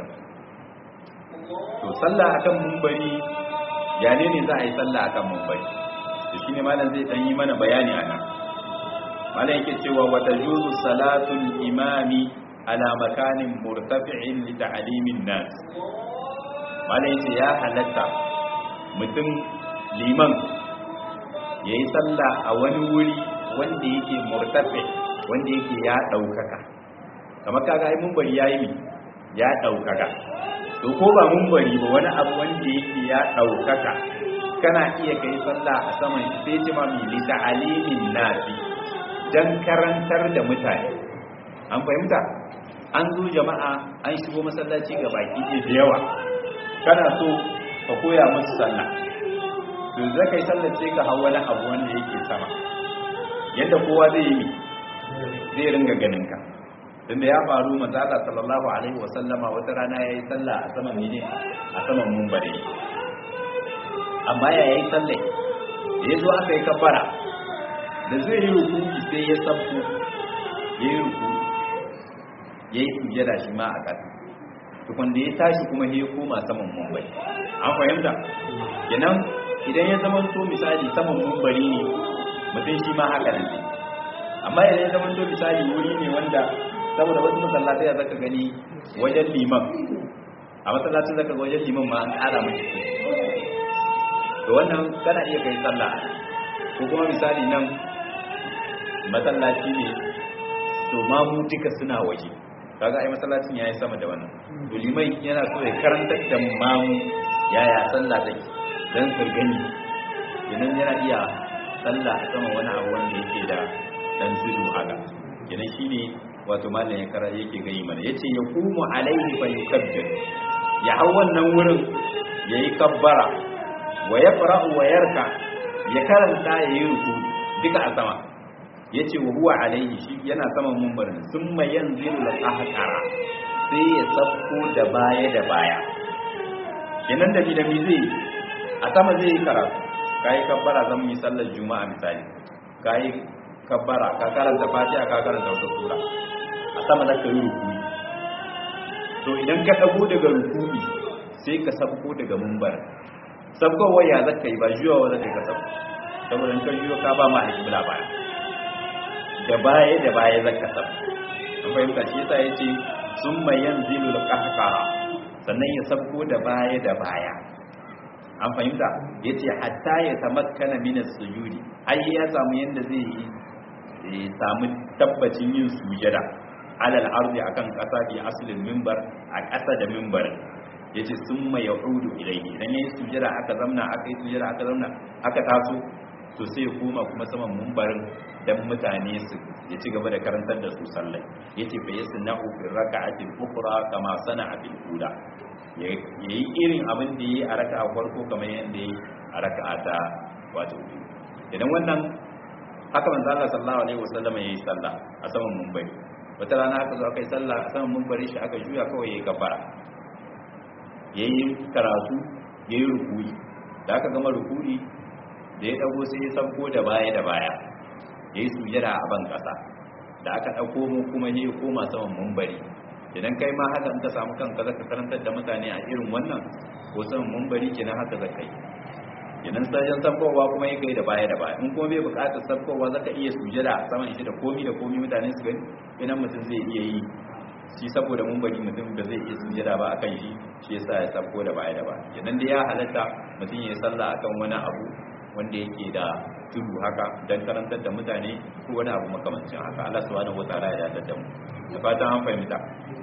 to sallah akan mumbari ya ne ne za a yi sallah akan mumbari to shine malam zai dan yi mana bayani anan malam yake cewa wa tajuzu salatul imami ala makanin murtafi'in li ta'limin nas malam yace ya halatta mutum liman yayi sallah a wani wuri wanda yake murtafi wanda yake ya daukaka kamar kaga ai munbari yayi mi ya daukaka to ko ba munbari ba wani abu wanda yake ya daukaka kana iya kai sallah a saman shi sai jima mi li ta'alimin nasi dan karantar da mutane an fahimta an zo jama'a an shigo masallaci ga baki da yawa kana so ka koya musu sallah to zaka yi sallar sai ka hawa wani abu wanda yake sama yadda kowa zai yi zai ringa ganin ka tunda ya faru manzala sallallahu alaihi wa sallama wata rana yayi sallah a saman mene a saman munbari amma ya yayi sallah ya zo aka yi kafara da zai yi ruku sai ya sabko ya yi ruku ya yi sujada shi ma a ƙasa tukun da ya tashi kuma ya koma saman munbari an fahimta kenan idan ya zama to misali saman munbari ne mutum shi ma haka nan amma idan ya zama to misali wuri ne wanda saboda wasu masallatai ya zaka gani wajen liman a masallacin zaka ga wajen liman ma an ƙara mashi to wannan kana iya kai sallah ko kuma misali nan masallaci ne to ma mu duka suna waje kaga ai masallacin yayi sama da wannan to liman yana so ya karantar da mamu yaya sallah take dan su gani idan yana iya sallah a sama wani abu wanda yake da dan tudu haka kenan shine wato mallan ya kara yake gani mana yace ya kumu alaihi fa yukabbir ya hau wannan wurin yayi kabbara wa yaqra'u wa yarka ya karanta yayi ruku duka a sama yace wa huwa alaihi shi yana saman mumbarin summa yanzilu al-ahqara sai ya sabko da baya da baya kenan da da mi zai a sama zai yi karatu kai kabbara zan yi sallar juma'a misali kai kabbara ka karanta fatiha ka karanta wata sura a sama zaka yi rukuni to idan ka dago daga rukuni sai ka sabko daga mumbar sabkowa ya zaka yi ba juyawa zaka yi ka sabko saboda in ka juyo ka ba ma alƙibla baya da baya da baya zaka sabko an fahimta shi yasa yace summa yanzilu al-qahqara sannan ya sabko da baya da baya an fahimta yace hatta ya tamakkana min as-sujudi ai ya samu yanda zai yi samu tabbacin yin sujada alal ardi akan kasa bi aslin minbar a kasa da minbarin yace summa yaudu ilayhi idan yayi sujada aka zamna aka yi sujada aka zamna aka taso to sai ya koma kuma saman minbarin dan mutane su ya ci gaba da karantar da su sallai yace fa yasna'u fi raka'atil ukhra kama sana'a bil ula yayi irin abin da yayi a raka'a farko kamar yanda yayi a raka'a ta wato idan wannan haka manzo Allah sallallahu alaihi wasallam yayi sallah a saman munbari wata rana aka zo aka yi sallah a saman munbari shi aka juya kawai yayi kafara yayi karatu yayi rukuyi da aka gama rukuyi da ya dago sai ya sabko da baya da baya yayi sujada a ban kasa da aka dauko mu kuma yayi koma saman munbari idan kai ma haka in ka samu kanka zaka karantar da mutane a irin wannan ko saman munbari kenan haka zaka yi idan sajen sabkowa kuma ya kai da baya da baya in kuma bai bukatar sabkowa zaka iya sujada a saman shi da komi da komi mutane su gani idan mutum zai iya yi shi saboda mun bari mutum da zai iya sujada ba akan shi shi yasa ya sabko da baya da baya idan da ya halatta mutum ya yi sallah akan wani abu wanda yake da tudu haka dan karantar da mutane ko wani abu makamancin haka Allah subhanahu wataala ya dadar da mu da fatan an fahimta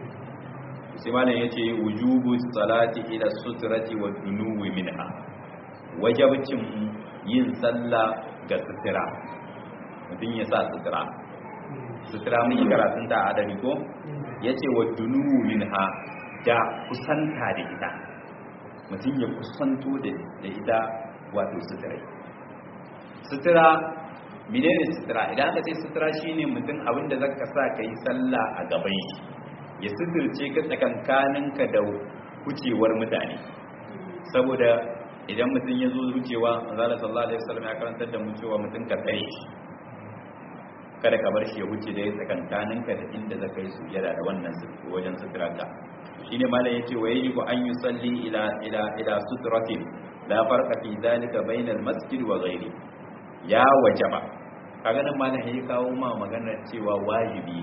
sai malam yace wujubu salati ila sutrati wa dunuwi minha wajabcin yin sallah ga sutura mutum ya sa sutura sutura mun yi karatun ta adami ko ya ce wa dunuwu minha da kusanta da ita mutum ya kusanto da ita wato sutura sutura menene sutura idan aka ce sutura shine mutum abinda zaka sa ka yi sallah a gaban shi ya suturce ka tsakankaninka da wucewar mutane saboda idan mutum ya zo wucewa manzala sallallahu alaihi wasallam ya karantar da mu cewa mutum ka tsaye shi kada ka bar shi ya wuce da ya tsakankaninka da inda za ka yi sujada da wannan wajen suturarka shine malam yace wa yajibu an yusalli ila ila ila sutratin la farqa fi dhalika bainal masjid wa ghairi ya wajaba kaga nan malam ya kawo ma maganar cewa wajibi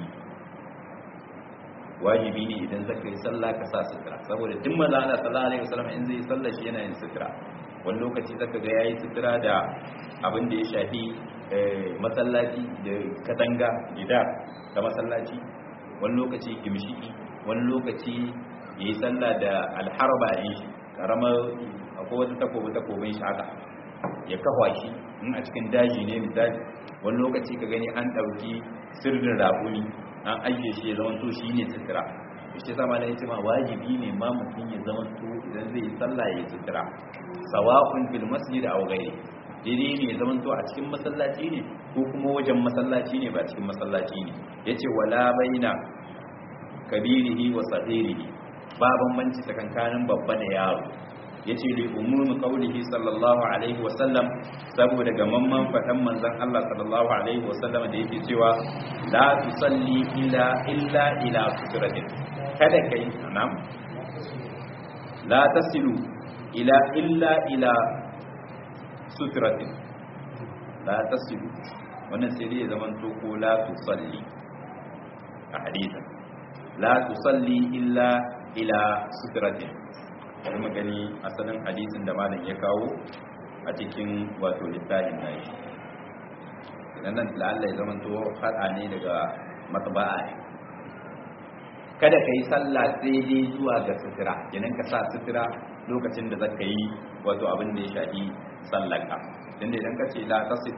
wajibi ne idan zaka yi sallah ka sa sutura saboda duk manzo Allah sallallahu alaihi wasallam in zai sallah shi yana yin sutura wani lokaci zaka ga yayi sutura da abin da ya shafi masallaci da katanga gida ta masallaci wani lokaci gimshiki wani lokaci yayi sallah da alharba yin shi karamar akwai wata takobi takobin shi haka ya kafa shi in a cikin daji ne misali wani lokaci ka gani an ɗauki sirrin rabuni an ajiye shi ya zama to shi ne sutura shi sama na yace ma wajibi ne ma mutum ya zama to idan zai yi sallah ya yi sutura sawa'un fil masjid aw ghairi daidai ne ya zama to a cikin masallaci ne ko kuma wajen masallaci ne ba cikin masallaci ne yace wala baina kabirihi wa saghirihi ba bambanci tsakankanin babba da yaro yace li umumi qaulihi sallallahu alaihi wa sallam saboda gamamman fadan manzon Allah sallallahu alaihi wa sallam da yake cewa la tusalli illa illa ila sutratin kada kai nam la tasilu ila illa ila sutratin la tasilu wannan sai dai zaman to ko la tusalli a hadisin la tusalli illa ila sutratin bari mu gani asalin hadisin da malam ya kawo a cikin wato littafin nashi idan nan la'alla ya zama to fada ne daga matba'a ne kada ka yi sallah sai dai zuwa ga sutura idan ka sa sutura lokacin da zaka yi wato abin da ya shafi sallarka dan idan ka ce la tasif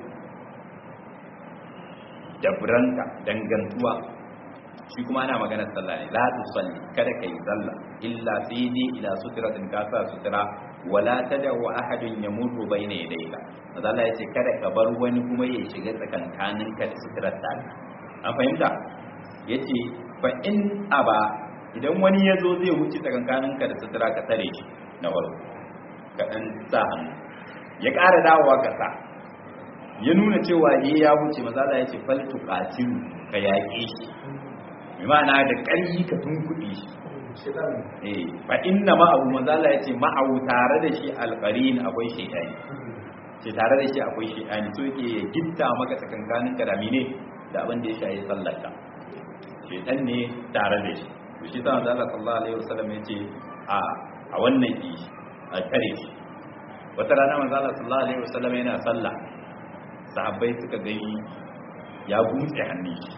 da buranka dangantuwa shi kuma ana magana sallah ne la tusalli kada kai sallah illa sai dai ila sutratin ka sa sutra wala tad'u ahadun yamurru bayna yadayka Allah ya ce kada ka bar wani kuma ya shiga tsakankanin ka da sutrar ta an fahimta yace fa in aba idan wani ya zo zai wuce tsakankanin ka da sutra ka tare shi na farko ka dan sa hannu ya ƙara dawowa ka sa ya nuna cewa eh ya wuce maza Allah ya ce fal tuqatilu ka yaƙe shi bi ma'ana da ƙarfi ka tunkuɗe shi shaitan eh fa inna ma'ahu maza Allah ya ce ma'ahu tare da shi alqarin akwai shaytani ce tare da shi akwai shaytani so yake ya gitta maka tsakankanin kadami ne da abin da ya shayi sallarka shaytan ne tare da shi to shi sa manzo Allah sallallahu alaihi wasallam ya ce a a wannan yi a tare shi wata rana manzo Allah sallallahu alaihi wasallam yana sallah sahabbai suka gani ya gumtse hannun shi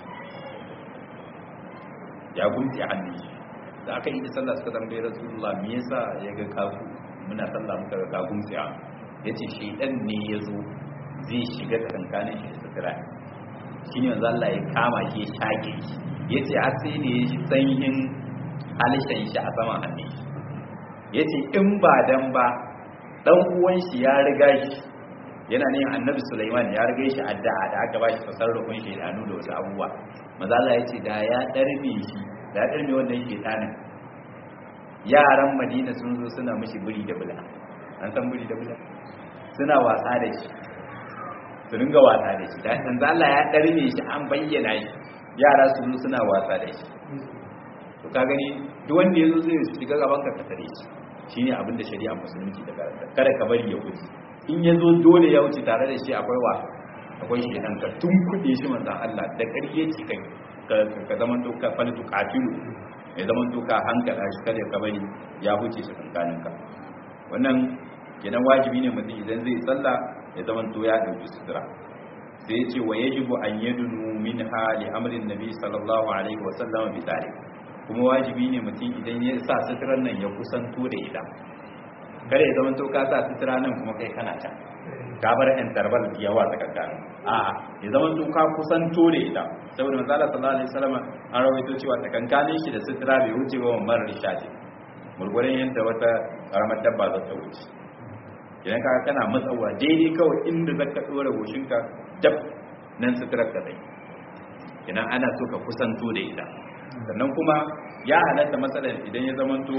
ya gumtse hannun shi da aka yi da sallah suka tambaye rasulullah me yasa ya ga kafu muna sallah muka ga ka gumtse ya yace shedan ne yazo zai shiga tsakankanin shi da sutura shine manzo Allah ya kama shi ya shage shi yace har sai ne ya sanyin halishan shi a saman hannun shi yace in ba dan ba dan uwan shi ya riga shi yana ne annabi Sulaiman ya riga shi addu'a da aka bashi tasarrufin shedanu da wasu abubuwa manzo Allah yace da ya darme shi da ya darme wannan shedanin yaran Madina sun zo suna mishi buri da bula an san buri da bula suna wasa da shi su ringa wasa da shi da manzo Allah ya darme shi an bayyana shi yara su zo suna wasa da shi to ka gani duk wanda yazo zai shiga gaban ka ka tare shi shine abin da shari'a musulunci ta karanta kada ka bari ya wuce in ya zo dole ya wuce tare da shi akwai wa akwai shi nan ka tun kuɗe shi manzan Allah da ƙarye ce kai ka zaman to ka faltu katilu ya zaman to ka hankala shi kada ka bari ya wuce shi kankanin ka wannan kenan wajibi ne mutum idan zai sallah ya zaman to ya dauki sutura sai ya ce wa yajibu an yadunu min hali amrin nabi sallallahu alaihi wa sallam bi kuma wajibi ne mutum idan ya sa suturar nan ya kusanto da ita kada ya zama to ka sa sutura nan kuma kai kana can ka bar yan tarbal yawa ta kankan a ya zama to ka kusanto da ita saboda manzo Allah sallallahu alaihi wasallam an rawaito cewa ta kankanin shi da sutura bai wuce ba mamar rishati murgurin yanda wata karamar dabba za ta wuce idan ka kana matsawa daidai kawai inda zaka dora goshinka dab nan suturar ka dai idan ana so ka kusanto da ita sannan kuma ya halatta matsalar idan ya zamanto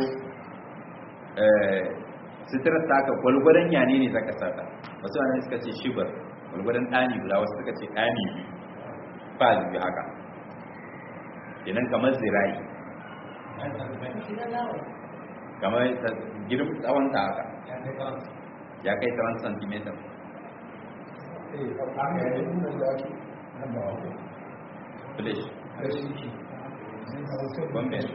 suturar ta ka gwalgwadon yane ne zaka sata wasu wani suka ce shibar gwalgwadon ɗani guda wasu suka ce ɗani biyu ba biyu haka idan kamar zirayi kamar girin tsawon ta haka ya kai tsawon centimeter eh a ga yin nan da ake nan ba wa flash rashin ki bamben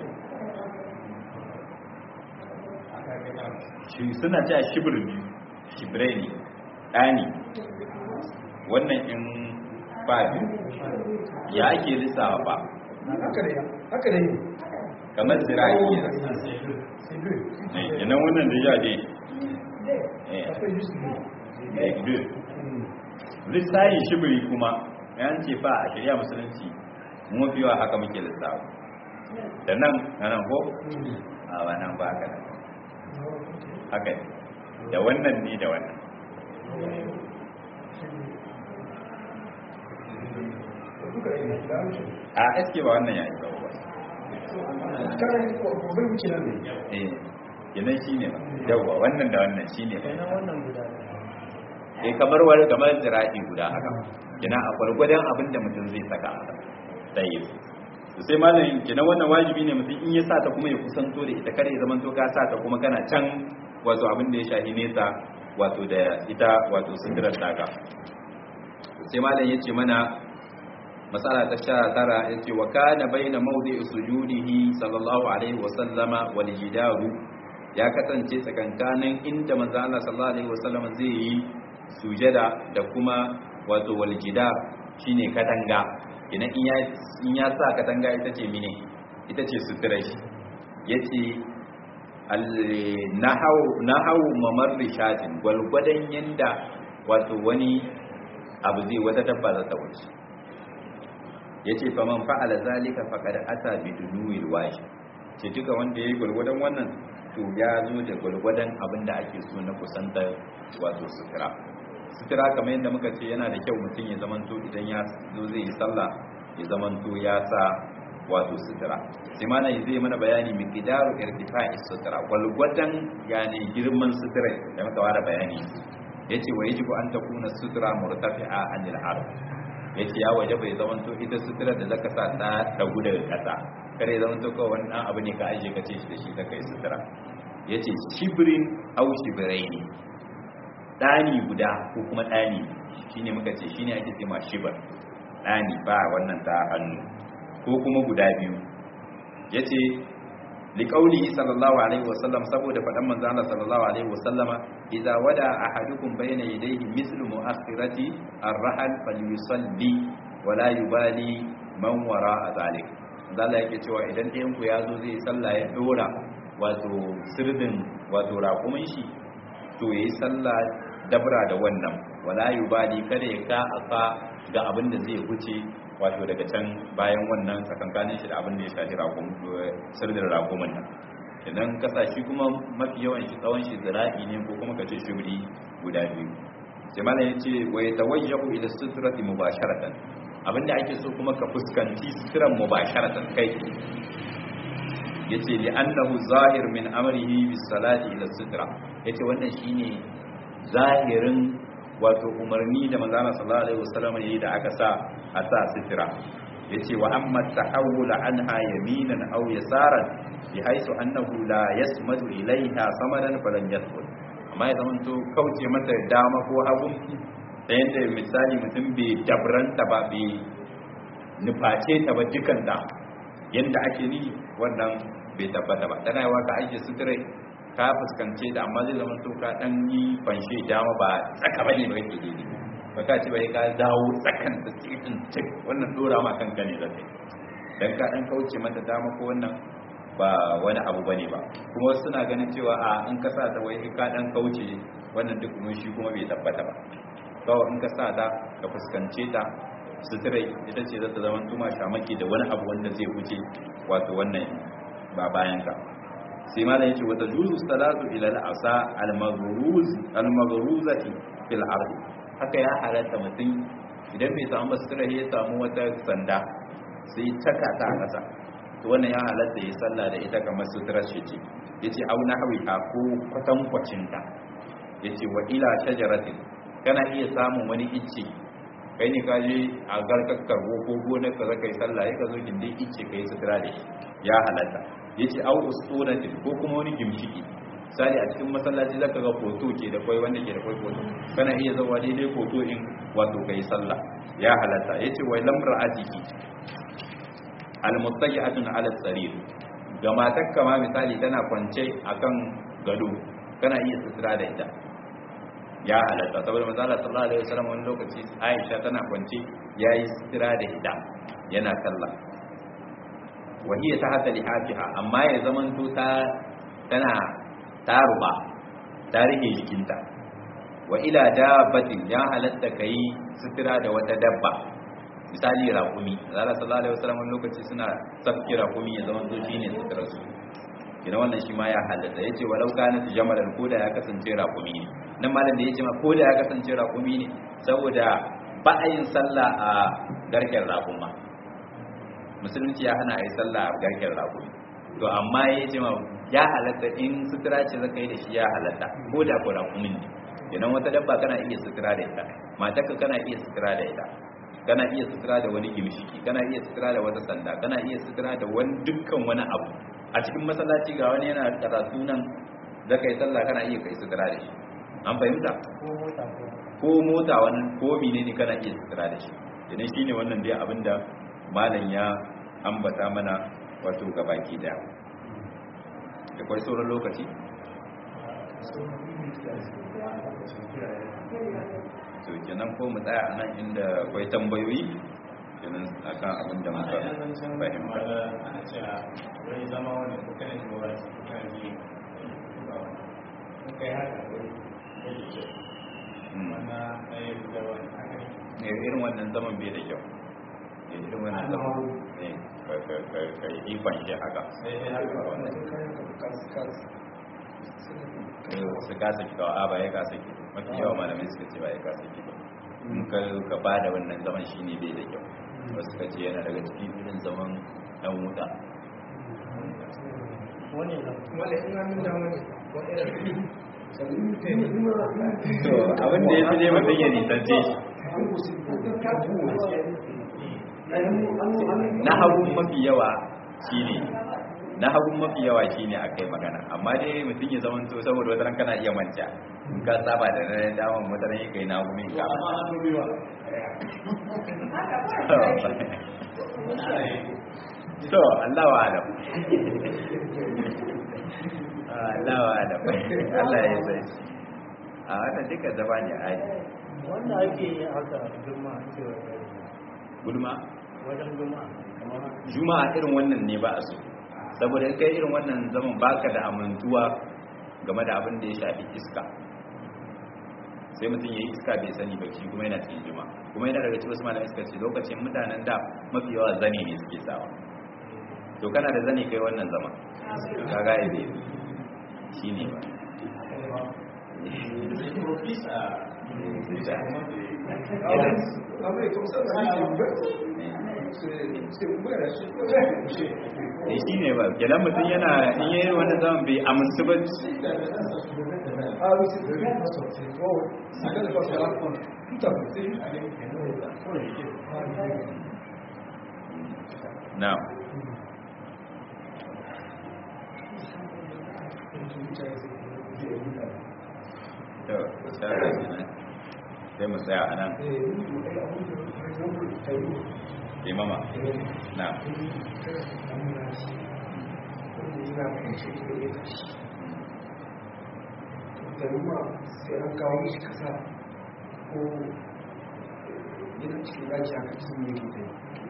shi suna cewa shibir biyu shibirai ne ɗani wannan in ba biyu ya ake lissawa ba haka da haka da yi kamar zira'i ne sai dole yanan wannan da ya je akwai yusu ne lissayin shibiri kuma yan ce fa a shirya musulunci mun fi yawa haka muke lissawa da nan na nan ko a ba nan ba haka nan haka ne da wannan ne da wannan duka ne da wuce a eske ba wannan ya yi tsawo ba kana yi gobe wuce nan ne eh kenan shi ne ba yawwa wannan da wannan shi ne ba wannan guda eh kamar wani kamar zira'i guda haka kina a gwargwadon abin da mutum zai saka a tsaye to sai malamin kina wannan wajibi ne mutum in ya sa ta kuma ya kusanto da ita kare ya zama to ka sa ta kuma kana can wato abin da ya shahi nesa wato da ita wato sindirar daga sai malam ya ce mana matsala ta sha tara ya ce wa kana baina mawdi'i sujudihi sallallahu alaihi wa sallama wal jidaru ya kasance tsakankanin inda manzo Allah sallallahu alaihi wa sallama zai yi sujada da kuma wato wal jidar shine katanga idan in ya in ya sa katanga ita ce mine ita ce suturai yace al nahaw nahaw mamarri shatin gwalgwadan yanda wato wani abu zai wata dabba za ta wuce yace fa man fa'ala zalika faqad ata bi dunuwil wajib ce duka wanda yayi gwalgwadan wannan to ya zo da gwalgwadan abin da ake so na kusantar wato sutura sutura kamar yadda muka ce yana da kyau mutum ya zamanto idan ya zo zai yi sallah ya zamanto ya sa wato sutura sai mana zai mana bayani miqdaru irtifa'i sutura gwalgwadan yani girman sutura da muka ware bayani yace wa yajibu an takuna sutra murtafi'a anil ard yace ya waje bai zaman to ita sutura da zaka sa ta dagu daga kasa kare zaman to kawai wannan abu ne ka aje ka ce shi da shi zaka yi sutura yace shibrin aw shibraini dani guda ko kuma dani shine muka ce shine ake cewa shibr dani ba wannan ta hannu ko kuma guda biyu yace liqaulihi sallallahu alaihi wasallam saboda fadan manzo Allah sallallahu alaihi wasallama idza wada ahadukum bayna yadayhi mithlu mu'akhirati ar-rahl falyusalli wala yubali man wara zalik Allah yake cewa idan ɗayan ku yazo zai sallah ya dora wato sirdin wato raƙumin shi to yayi sallah dabra da wannan wala yubali kada ya ka aka ga abin da zai huce wato daga can bayan wannan tsakankanin shi da abin da ya shafi sirdin raƙumin nan idan kasashe kuma mafi yawan shi tsawon shi zira'i ne ko kuma kace shubri guda biyu sai malam yace wa yatawajjahu ila sutrati mubasharatan abinda ake so kuma ka fuskanci sitran mubasharatan kai yace li annahu zahir min amrihi bis salati ila sutra yace wannan shine zahirin wato umarni da manzana sallallahu alaihi wasallam yayi da aka sa a sa sitira yace wa amma tahawul anha yaminan aw yasaran bi haisu annahu la yasmadu ilaiha samadan falan yadkhul amma ya zama to kauce mata dama ko hagu da yanda misali mutum bai dabranta ba bai nuface ta ba dukanta yanda ake ni wannan bai tabbata ba tana yawa ka aike sitira ka fuskance da amma zai zama to ka dan yi fanshe dama ba tsaka bane ba yake daidai ba ka ce bai ka dawo tsakan da cikin cik wannan dora ma kanka ne zai dan ka dan kauce mata dama ko wannan ba wani abu bane ba kuma wasu suna ganin cewa a in ka sa ta wai ka dan kauce wannan duk mun shi kuma bai tabbata ba kawai in ka sa ta ka fuskance ta suturai ita ce za ta zama tuma shamaki da wani abu wanda zai wuce wato wannan ba bayan ka sai ma da yake wata juzu salatu ila al-asa al-maghruz al-maghruzati fil ard haka ya halatta mutum idan bai samu basira ya samu wata sanda sai taka ta a kasa to wannan ya halatta ya salla da ita kamar suturar shi ce yace au nahwi ha ko kwatan kwacin ta yace wa ila shajaratin kana iya samun wani icce kai ne kaje a garkakkar ko gonar ka zaka yi sallah ya ka zo gindin icce kai sutura da shi ya halatta yace au usuratin ko kuma wani gimshiki misali a cikin masallaci zaka ga foto ke da kai wanda ke da kai foto kana iya zawa daidai foto in wato kai sallah ya halatta yace wai lamra'atiki almuttaji'atun ala sarir ga matakka ma misali tana kwance akan gado kana iya sutura da ita ya halatta saboda manzo Allah sallallahu alaihi wasallam wani lokaci Aisha tana kwance yayi sutura da ita yana sallah wahiyya ta hata lihafiha amma ya zamanto ta tana taruba ta rike jikinta wa ila dabbatin ya halatta kai sutura da wata dabba misali raƙumi zara sallallahu alaihi wasallam wani lokaci suna sabki raƙumi ya zamanto shine sutura su kina wannan shi ma ya halatta yace walau kana jamalan koda ya kasance raƙumi ne nan malam da yace ma koda ya kasance raƙumi ne saboda ba a yin sallah a garken raƙuma musulunci ya hana a yi sallah a garken raƙumi to amma ya ce ma ya halatta in sutura ce zaka yi da shi ya halatta ko da ko raƙumin ne idan wata dabba kana iya sutura da ita matarka kana iya sutura da ita kana iya sutura da wani gimshiki kana iya sutura da wata sanda kana iya sutura da wani dukkan wani abu a cikin masallaci ga wani yana karatu nan zaka yi sallah kana iya kai sutura da shi an fahimta ko mota wani ko menene kana iya sutura da shi idan shine wannan dai abinda malam ya ambata mana wato gabaki da da kwai sauran lokaci to kenan ko mu tsaya a nan inda kwai tambayoyi kenan akan abin da muka fahimta ana cewa wani zama wani kuka ne shi wa shi kuka ne kuka yi haka wani wani ce wannan ɗaya da wani haka ne ne irin wannan zaman bai da kyau ne irin wannan zaman ne ka yi ikon shi haka sai dai haka wannan su kasa ki kawo a ba ya kasa ki mafi yawa malamai suka ce ba ya kasa ki ba in ka ka ba da wannan zaman shi ne bai da kyau wasu suka ce yana daga cikin irin zaman ɗan wuta wani in hannun dama ne ko irin to abin da ya fi ne mutum ya nisance shi na hagun mafi yawa shine na hagun mafi yawa shine akai magana amma dai mutum ya zama to saboda wata kana iya manta in ka saba da na daman wata ran kai na hagun ka to Allah wa alam Allah wa alam Allah ya sai a wannan duka zaba ne a wanda ake yi haka girma cewa gulma wajen girma kamar juma'a irin wannan ne ba a so saboda in kai irin wannan zaman baka da amintuwa game da abin da ya shafi iska sai mutum ya yi iska bai sani ba shi kuma yana cikin juma'a kuma yana daga cikin wasu malamai suka ce lokacin mutanen da mafi yawa zane ne suke sawa to kana da zane kai wannan zama ka ga yabe shi ne ba ne shi ne ba kenan mutum yana in yi wannan zaman bai amintu ba na to shara kenan sai mu tsaya a nan imama na sai an kawo mishi kasa ko yana cikin daji aka cinye gida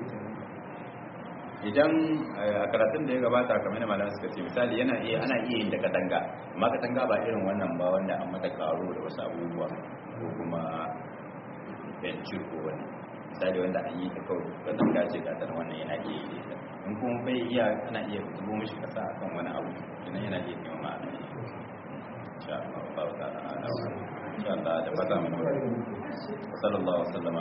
idan a karatun da ya gabata kamar da malamai suka ce misali yana iya ana iya yin da katanga amma katanga ba irin wannan ba wanda an mata karo da wasu abubuwa ko kuma benci ko wani misali wanda an yi ta kawai katanga ce ga tana wannan yana iya yi ta in kuma bai iya ana iya zubo mishi kasa akan wani abu idan yana iya kai ma'ana ne insha Allah ba ta ala insha Allah da fata mu sallallahu alaihi wasallam